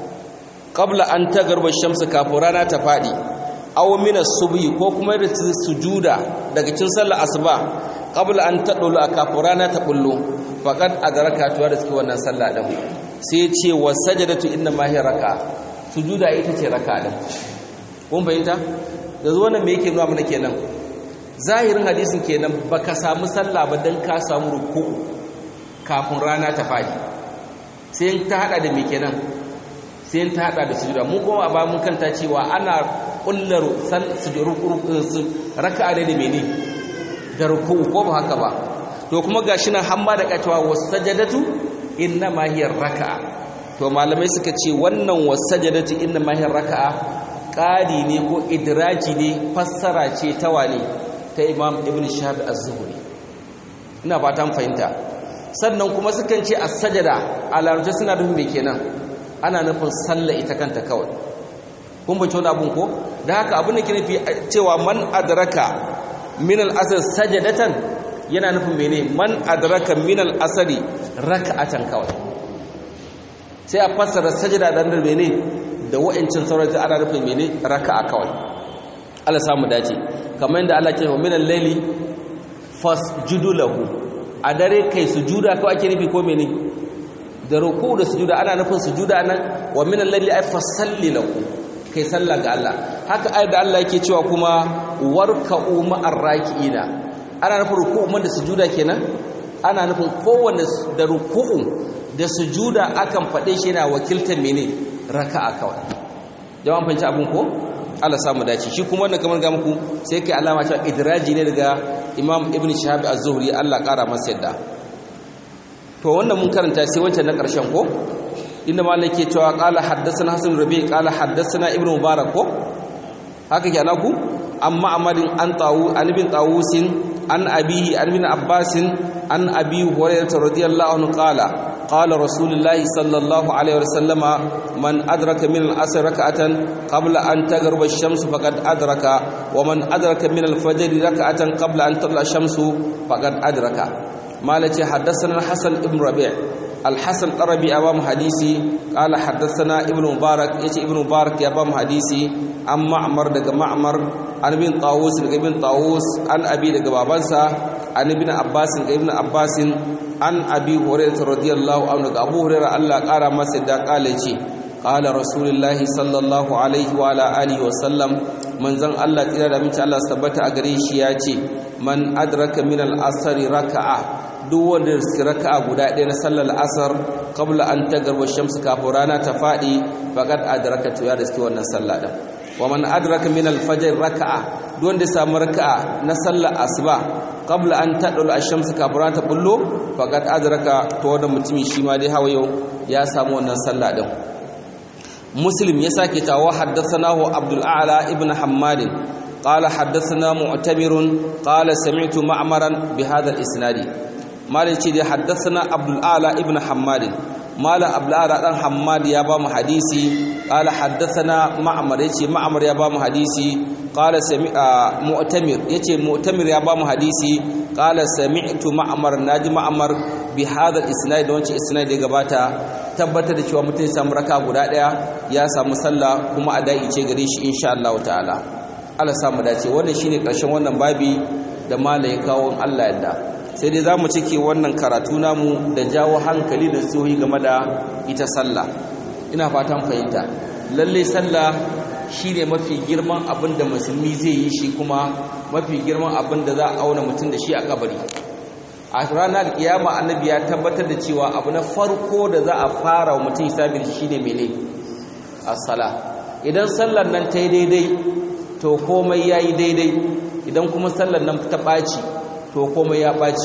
qabla an tagarba shamsu kafin rana ta fadi aw min as-subhi ko kuma da sujuda daga cikin sallar asuba qabla an tadulu kafin rana ta bullo faqad adraka tuwa da riski wannan sallah din sai ce wa sajadatu inna ma hiya raka sujuda ita ce raka din kun fahimta yanzu wannan me yake nuna mana kenan zahirin hadisin kenan baka samu sallah ba dan ka samu ruku'u kafin rana ta fadi sai ta hada da me kenan sai ta hada da sujuda mu kuma ba mun kanta cewa ana kullar sujudu raka'a ne da mene da ruku'u ko ba haka ba to kuma gashi nan hamma da kacewa wasajadatu inna ma hiya raka'a to malamai suka ce wannan wasajadatu inna ma hiya raka'a ƙari ne ko idraji ne fassara ce ta wane ta imam ibn shahab az-zuhri ina fatan fahimta sannan kuma sukan ce as-sajada a larabci suna nufin me kenan ana nufin sallah ita kanta kawai kun bace wani abun ko da haka abin da ke nufi cewa man adraka min al-asr sajadatan yana nufin mene man adraka min al-asri raka'atan kawai sai a fassara sajada dan da mene da wa'incin sauran ana nufin mene raka'a kawai Allah samu dace kamar yadda Allah ke wa minal layli fasjudu lahu a dare kai sujuda kawai ake nufi ko mene da ruku da sujuda ana nufin sujuda nan wa minal layli ay fasalli lahu kai sallah ga Allah haka ayat da Allah yake cewa kuma warka'u ma'ar raki'ina ana nufin ruku'u man da sujuda kenan ana nufin kowanne da ruku'u da sujuda akan faɗe shi yana wakiltar mene raka'a kawai jama'an fanci abun ko Allah samu dace shi kuma wannan kamar ga muku sai kai alama cewa idraji ne daga Imam Ibn Shihab Az-Zuhri Allah ƙara masa yadda to wannan mun karanta sai wancan na ƙarshen ko inda malik ke cewa qala haddathana Hasan Rabi qala haddathana Ibn Mubarak ko haka ke anaku amma amadin an tawu an ibn tawusin an abihi an ibn abbasin an abi hurairah radiyallahu anhu qala قال رسول الله صلى الله عليه وسلم من أدرك من العصر ركعة قبل أن تغرب الشمس فقد أدرك ومن أدرك من الفجر ركعة قبل أن تطلع الشمس فقد أدرك مالك حدثنا الحسن بن ربيع الحسن الربي أمام حديثي قال حدثنا ابن مبارك يتي ابن مبارك أمام حديثي أم معمر دق معمر عن ابن طاووس دق ابن طاووس عن أبي دق بابنسا عن ابن عباس دق ابن عباس an abi hurairah radiyallahu anhu ga abu hurairah Allah kara masa da kale ce qala rasulullahi sallallahu alaihi wa ala alihi wa sallam manzon Allah tsira da mace Allah tabbata a gare shi ya ce man adraka min al-asr raka'a duk wanda riski raka'a guda ɗaya na sallar asar qabla an tagarba shamsu kafin rana ta faɗi faqad adraka to ya riski wannan sallah din wa man adraka min al-fajr raka'a duk wanda ya samu raka'a na sallar asuba qabla an tadul ash-shamsu kafin rana ta bullo faqad adraka to wannan mutumi shi ma dai hawa yau ya samu wannan sallah din muslim ya sake tawo haddathanahu abdul a'la ibn hammad قال حدثنا معتمر قال سمعت معمرا بهذا الاسناد مالك دي حدثنا عبد الاعلى ابن حماد مال عبد الاعلى دان حماد يا بام حديثي قال حدثنا معمر يتي معمر يا بام حديثي قال سمع معتمر يتي معتمر يا بام حديثي قال سمعت معمر ناجي معمر بهذا الاسناد وانci isnad da gabata tabbatar da cewa mutum ya samu raka guda daya ya samu sallah kuma adai ce gare shi insha Allah ta'ala Allah samu dace wannan shine karshen wannan babi da mala ya kawo Allah yadda sai dai zamu cike wannan karatu namu da jawo hankali da sohi game da ita sallah ina fatan fahimta lalle sallah shine mafi girman abin da musulmi zai yi shi kuma mafi girman abin da za a auna mutum da shi a kabari a ranar kiyama annabi ya tabbatar da cewa abu na farko da za a fara wa mutum hisabi shine mene as-sala idan sallar nan ta yi daidai to komai ya yi daidai idan kuma sallar nan ta ɓaci to komai ya ɓaci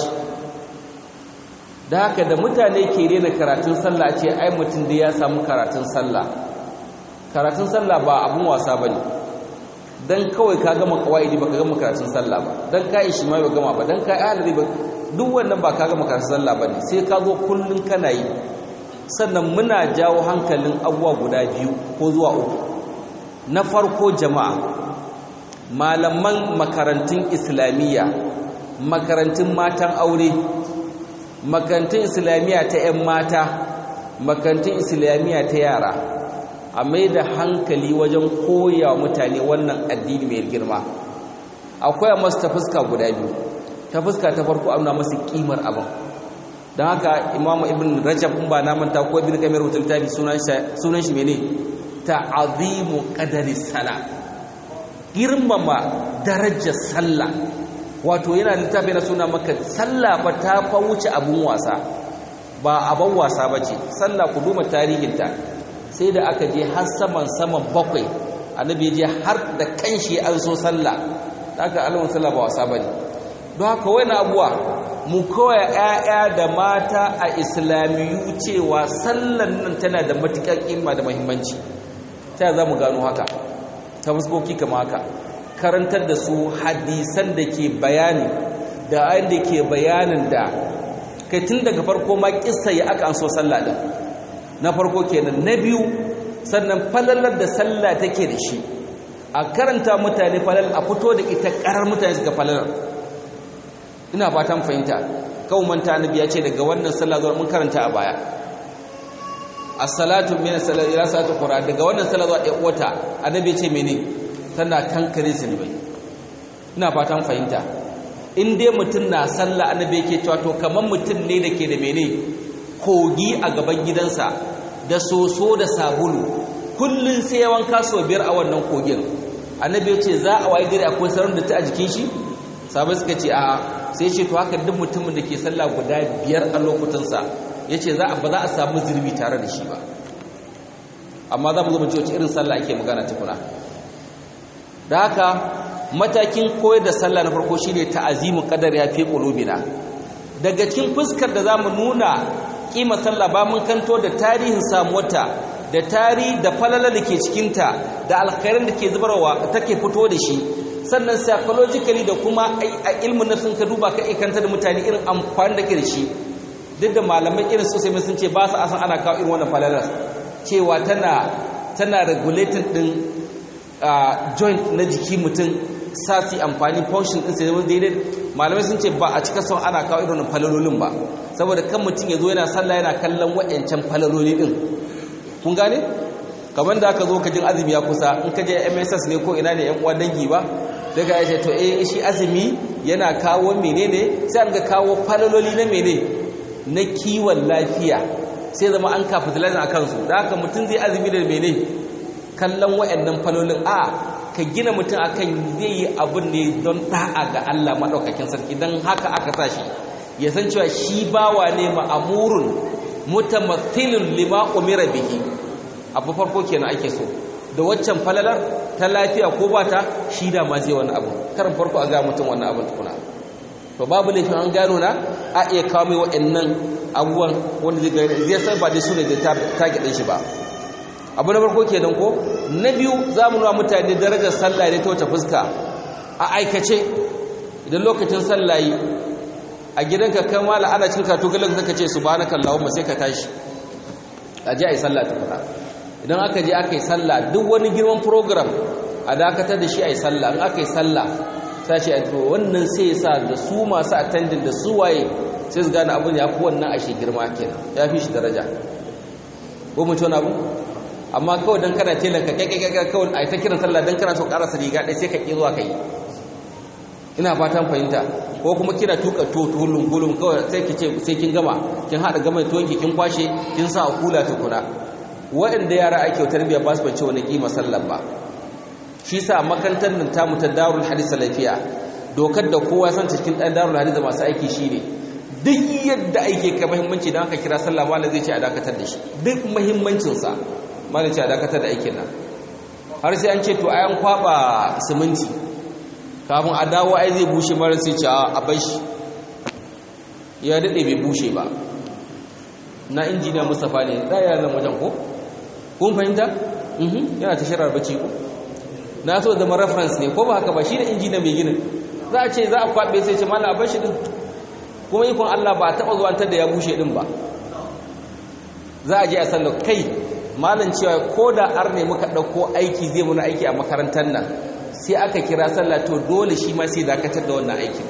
da haka da mutane ke rena karatun sallah ce ai mutum da ya samu karatun sallah karatun sallah ba abun wasa ba ne don kawai ka gama kawai ba ka gama karatun sallah ba don ka yi shi ma ba gama ba don ka yi halari ba duk wannan ba ka gama karatun sallah ba ne sai ka zo kullum kana yi sannan muna jawo hankalin abubuwa guda biyu ko zuwa uku na farko jama'a malaman makarantun islamiyya makarantun matan aure makarantun islamiyya ta 'yan mata makarantun islamiyya ta yara a mai da hankali wajen koya mutane wannan addini mai girma akwai a masu ta fuska guda biyu ta fuska ta farko amna masu kimar abin don haka imamu ibn rajab in ba namanta ko ibn kamar rutun tafi sunan shi mene ta azimu qadari sala girmama darajar sallah wato yana littafi na suna maka sallah ba ta fa wuce abun wasa ba abun wasa ba ce sallah ku duma tarihinta sai da aka je har saman saman bakwai annabi je har da kanshi an so sallah haka alamun sallah ba wasa bane don haka wani abuwa mu kawai 'ya'ya da mata a islamiyu cewa sallan nan tana da matuƙar kima da muhimmanci ta za mu gano haka ta fuskoki kama haka karantar da su hadisan da ke bayani da ayin da ke bayanin da kai tun daga farko ma kissa ya aka an so sallah din na farko kenan na biyu sannan falalar da sallah take da shi a karanta mutane falal a fito da ita karar mutane suka falalar ina fatan fahimta kawo manta annabi ya ce daga wannan sallah zuwa mun karanta a baya as-salatu min as-salati ila salati qur'an daga wannan sallah zuwa ɗaya wata annabi ya ce mene tana kankare zunubai ina fatan fahimta in dai mutum na sallah annabi yake cewa to kaman mutum ne da ke da mene kogi a gaban gidansa da soso da sabulu kullun sai ya wanka sau biyar a wannan kogin annabi ya ce za a waye gari akwai sauran da ta a jikin shi sabai suka ce a sai ce to haka duk mutumin da ke sallah guda biyar a lokutansa ya ce ba za a samu zurbi tare da shi ba amma za mu zo mu ce wace irin sallah ake magana tukuna da haka matakin koyar da sallah na farko shine ta'azimu qadar ya fi qulubina daga cikin fuskar da zamu nuna kima sallah ba mun kanto da tarihin samuwata da tarihi da falala da ke cikinta da alkhairin da ke zubarwa take fito da shi sannan psychologically da kuma a ilmin nafsin ka duba ka ikanta da mutane irin amfani da ke da shi duk da malamai irin sosai mai sun ce ba su asan ana kawo irin wannan falalar cewa tana tana regulating din joint na jiki mutum sasi amfani function din sai daidai malamai sun ce ba a cika son ana kawo irin falalolin ba saboda kan mutum ya zo yana sallah yana kallon waɗancan falaloli din kun gane kamar da aka zo ka jin azumi ya kusa in ka je MSS ne ko ina ne yan uwa dangi ba daga ya ce to eh shi azumi yana kawo menene sai an ga kawo falaloli na mene na kiwon lafiya sai zama an capitalize a kansu da haka mutum zai azumi da mene kallon wa'annan falolin a ka gina mutum akan zai yi abin ne don da'a ga Allah maɗaukakin sarki don haka aka sa shi ya san cewa shi bawa ne ma'amurun mutamathilun lima umira bihi abu farko kenan ake so da waccan falalar ta lafiya ko ba ta shi da ma zai wani abu karin farko a ga mutum wannan abin tukuna to babu laifin an gano na a iya kawo mai waɗannan abubuwan wanda zai gani zai san ba dai su ne da target ɗin shi ba abu na farko kenan ko na biyu za mu nuna mutane darajar sallah ne ta wace fuska a aikace idan lokacin sallah yi a gidanka kan mala ana cin kato galan zaka ce subhanakallahumma sai ka tashi a je a yi sallah tukuna idan aka je aka yi sallah duk wani girman program a dakatar da shi a yi sallah in aka yi sallah sai ce to wannan sai sa da su masu attending da su waye sai su gane abin ya fi wannan a shi girma kenan ya fi shi daraja ko mu ci wani abu amma kawai dan kana telan ka kai kawai a ta kiran sallah dan kana so karasa riga ɗaya sai ka ƙi zuwa kai ina fatan fahimta ko kuma kina tuka to tulun gulun kawai sai ki ce sai kin gama kin hada gama tuwon ki kin kwashe kin sa a kula tukuna waɗanda yara ake tarbiyya ba su bace wani kima sallar ba shi sa makarantar nan ta mu ta darul hadis salafiya dokar da kowa san cikin dan darul hadis masu aiki shine duk yadda aike ka muhimmanci dan aka kira sallah malam zai ce a dakatar da shi duk muhimmancin sa malam ce a dakatar da aikin nan har sai an ce to ayan kwaba siminti kafin a dawo ai zai bushe mara sai ce a bar shi ya dade bai bushe ba na injiniya Mustapha ne da ya zama wajen ko kun fahimta yana ta shirar bacci ko na so zama reference ne ko ba haka ba shi da injiniya mai ginin za a ce za a kwaɓe sai ce mala bar shi din kuma ikon Allah ba a taɓa zuwantar da ya bushe din ba za a je a sallar kai malam cewa ko da ar ne muka ɗauko aiki zai muna aiki a makarantar nan sai aka kira sallah to dole shi ma sai dakatar da wannan aikin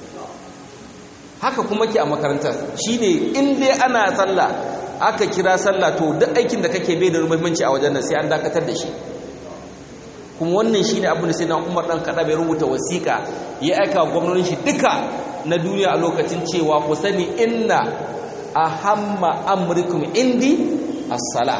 haka kuma ke a makarantar shine in dai ana sallah aka kira sallah to duk aikin da kake bai da muhimmanci a wajen nan sai an dakatar da shi kuma wannan shine abin da sai na Umar dan kada bai rubuta wasiƙa ya aika gwamnonin shi duka na duniya a lokacin cewa ku sani inna ahamma amrikum indi as-sala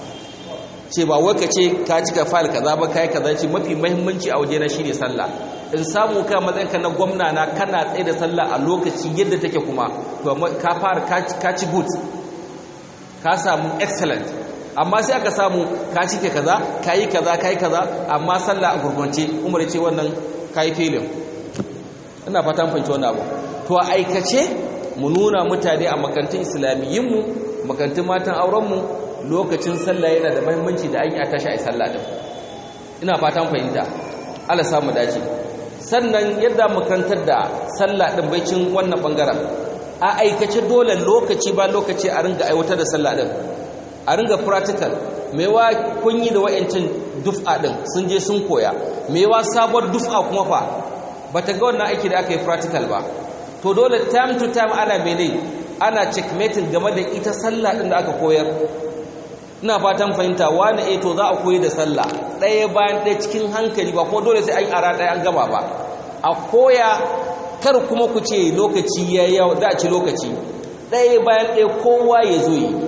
ce ba wai ka ce ka cika file kaza ba kai kaza ce mafi muhimmanci a wajena shine sallah in samu ka matsayin ka na gwamna na kana tsaye da sallah a lokaci yadda take kuma to ka fara ka ci good ka samu excellent amma sai aka samu ka cike kaza kayi kaza kayi kaza amma sallah a gurgunce umar ce wannan kayi filin ina fatan fahimci wannan abu to a aikace mu nuna mutane a makarantun islamiyyinmu makarantun matan aurenmu lokacin sallah yana da muhimmanci da an yi a tashi a sallah din ina fatan fahimta Allah samu dace sannan yadda makarantar da sallah din baicin wannan bangaren a aikace dole lokaci ba lokaci a ringa aiwatar da sallah din a ringa practical mewa kun yi da wayancin duf'a din sun je sun koya mewa sabuwar duf'a kuma fa bata ga wannan aiki da aka yi practical ba to dole time to time ana mene ana checkmating game da ita sallah din da aka koyar ina fatan fahimta wani eh to za a koyi da sallah ɗaya bayan ɗaya cikin hankali ba ko dole sai an ara ɗaya an gama ba a koya kar kuma ku ce lokaci ya yawa za a ci lokaci ɗaya bayan ɗaya kowa ya zo yi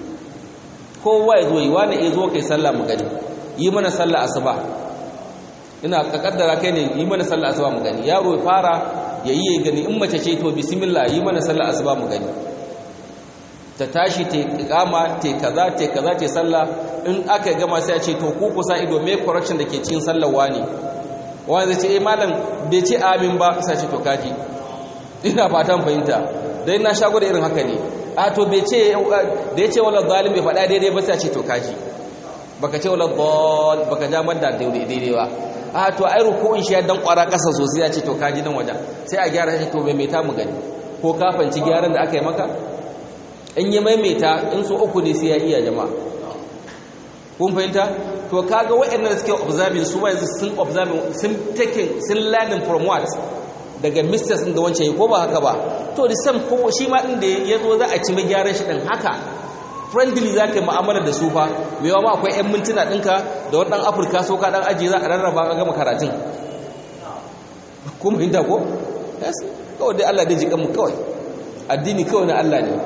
kowa ya zo yi wani ya zo kai sallah mu gani yi mana sallah asuba ina kaddara kai ne yi mana sallah asuba mu gani yaro ya fara ya yi ya gani in mace ce to bismillah yi mana sallah asuba mu gani ta tashi ta kama ta kaza ta kaza ta sallah in aka gama sai a ce to ku kusa ido me correction da ke cikin sallar wani wani zai ce eh malam bai ce amin ba sai ce to kaji ina fatan fahimta dai na shago da irin haka ne a to bai ce da ya ce wala zalim bai faɗa daidai ba sai ce to kaji baka ce wala dal baka ja madda daidai ba a to ai ruku'un shi ya dan kwara kasa sosai ya ce to kaji nan wajen sai a gyara shi to bai mai ta mu gani ko ka fanci gyaran da aka yi maka in yi maimaita in so uku ne sai ya iya jama'a kun fahimta to kaga waɗannan da suke observing su yanzu sun observing sun taking sun learning from what daga mistakes din da wancan yi ko ba haka ba to the same ko shi ma din da ya zo za a ci mai gyaran shi din haka friendly za ka yi mu'amala da su fa mai yawa ma akwai 'yan mintuna ɗinka da wani ɗan afirka so ka ɗan ajiye za a rarraba a gama karatun kuma hinta ko? yes kawai dai allah dai jiƙanmu kawai addini kawai na Allah ne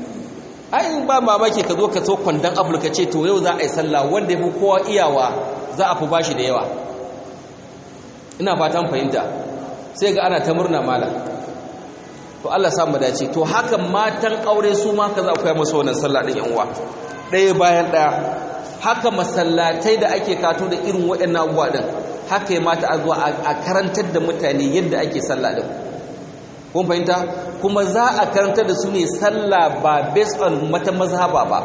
ai ba mamaki ka zo ka so kwandon afirka ce to yau za a yi sallah wanda ya fi kowa iyawa za a fi bashi da yawa ina fatan fahimta sai ga ana ta murna mala to Allah samu dace to haka matan aure su ma ka za ku yi masu wannan sallah din yan uwa ɗaya bayan ɗaya haka masallatai da ake kato da irin waɗannan abubuwa din haka ya mata a zuwa a karantar da mutane yadda ake sallah din kun fahimta kuma za a karantar da su ne sallah ba based on mata mazhaba ba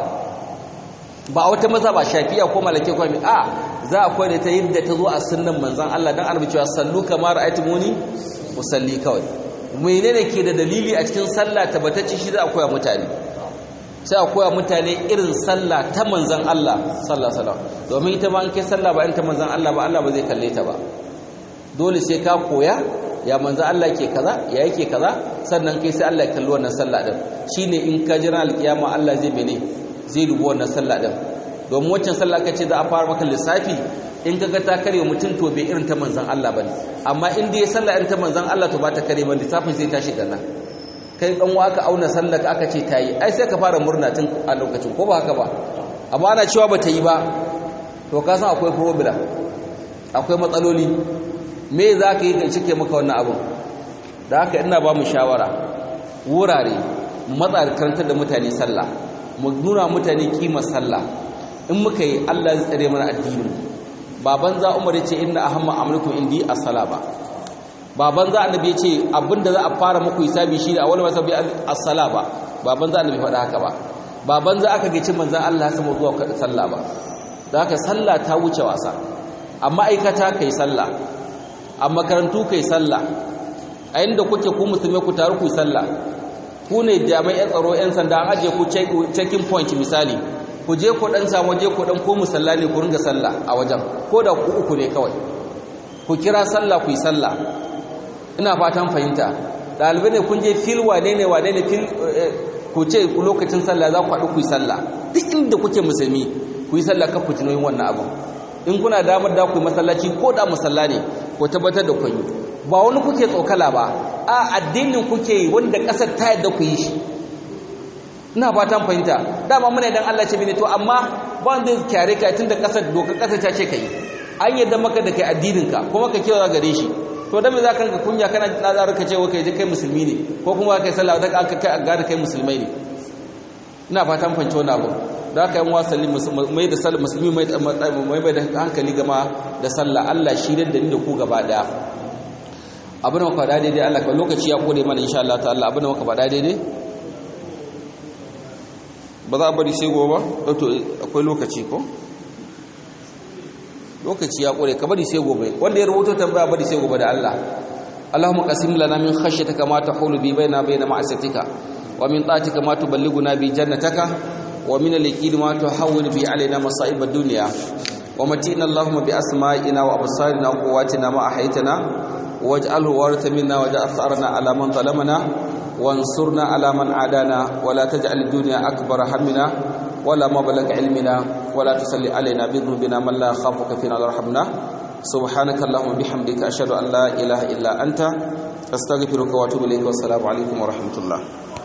ba wata mazhaba shafi'a ko malake ko mi a za a koyar ta yadda ta zo a sunnan manzon Allah dan annabi cewa sallu kama ra'aytumuni musalli kawai menene ke da dalili a cikin sallah tabbatacce shi za a koya mutane sai a koya mutane irin sallah ta manzon Allah sallallahu alaihi wasallam domin ita ma an kai sallah ba in ta manzon Allah ba Allah ba zai kalle ta ba dole sai ka koya ya manzo Allah ke kaza ya yake kaza sannan kai sai Allah ya kalli wannan sallah din shine in ka jira alkiyama Allah zai mene zai dubi wannan sallah din domin waccan sallah kace za a fara maka lissafi in kaga ta kare mutum to bai irin ta manzon Allah bane amma in dai sallah irin ta manzon Allah to ba ta kare ba lissafin zai tashi ganna kai dan wa aka auna sallah ka aka ce tayi ai sai ka fara murna tun a lokacin ko ba haka ba amma ana cewa ba ta yi ba to ka san akwai problem akwai matsaloli me za ka yi kan cike maka wannan abin da haka ina ba mu shawara wurare matsa karantar da mutane sallah mu nuna mutane kimar sallah in muka yi Allah zai tsare mana addini baban za umar ya ce inna ahamma amrukum indi as-sala ba baban za annabi ya ce abinda za a fara muku hisabi shi da awwal masabi as-sala ba baban za annabi faɗa haka ba baban za aka gici manzon Allah sama zuwa sallah ba da haka sallah ta wuce wasa amma aikata kai sallah a makarantu kai sallah a inda kuke ku musulmai ku taru ku sallah ku ne jami'an tsaro yan sanda an aje ku checking point misali ku je ku dan samu je ku dan ko musalla ne ku ringa sallah a wajen ko da ku uku ne kawai ku kira sallah ku yi sallah ina fatan fahimta dalibai ne kun je fil wane ne wane ne fil ku ce lokacin sallah za ku haɗu ku yi sallah duk inda kuke musulmi ku yi sallah ka ku tunoyin wannan abu in kuna damar da ku masallaci ko da musalla ne ko tabbatar da kun yi ba wani kuke tsokala ba a addinin kuke yi wanda kasar ta yadda ku yi shi ina fatan fahimta dama muna idan Allah ce mini to amma ba wanda zai kyare ka tunda kasar doka kasar ta ce kai an yadda maka da kai addinin ka kuma ka kewa gare shi to dan me za ka kanka kunya kana tsazar ka ce wa kai kai musulmi ne ko kuma kai sallah da ka kai ga kai musulmai ne ina fatan fahimta wannan abu da aka yi wasanni mai da sallah musulmi mai mai da hankali gama da sallah Allah shi da ni da ku gaba daya abin da muka faɗa daidai Allah ka lokaci ya kore mana insha Allah ta'ala abin da muka faɗa daidai ba za a bari sai gobe ba to akwai lokaci ko lokaci ya kore ka bari sai gobe wanda ya rubuta tambaya bari sai gobe da Allah اللهم قسم لنا من خشيتك ما تحول بي بيننا وبين معصيتك ومن طاعتك ما تبلغنا به جنتك ومن اليقين ما تهون به علينا مصائب الدنيا ومتئنا اللهم بأسمائنا وأبصارنا وقواتنا ما أحيتنا واجعله وارث منا واجعل ثأرنا على من ظلمنا وانصرنا على من عادانا ولا تجعل الدنيا أكبر همنا ولا مبلغ علمنا ولا تسل علينا بذنوبنا من لا يخافك فينا ولا يرحمنا سبحانك اللهم وبحمدك أشهد أن لا إله إلا أنت أستغفرك وأتوب إليك والسلام عليكم ورحمة الله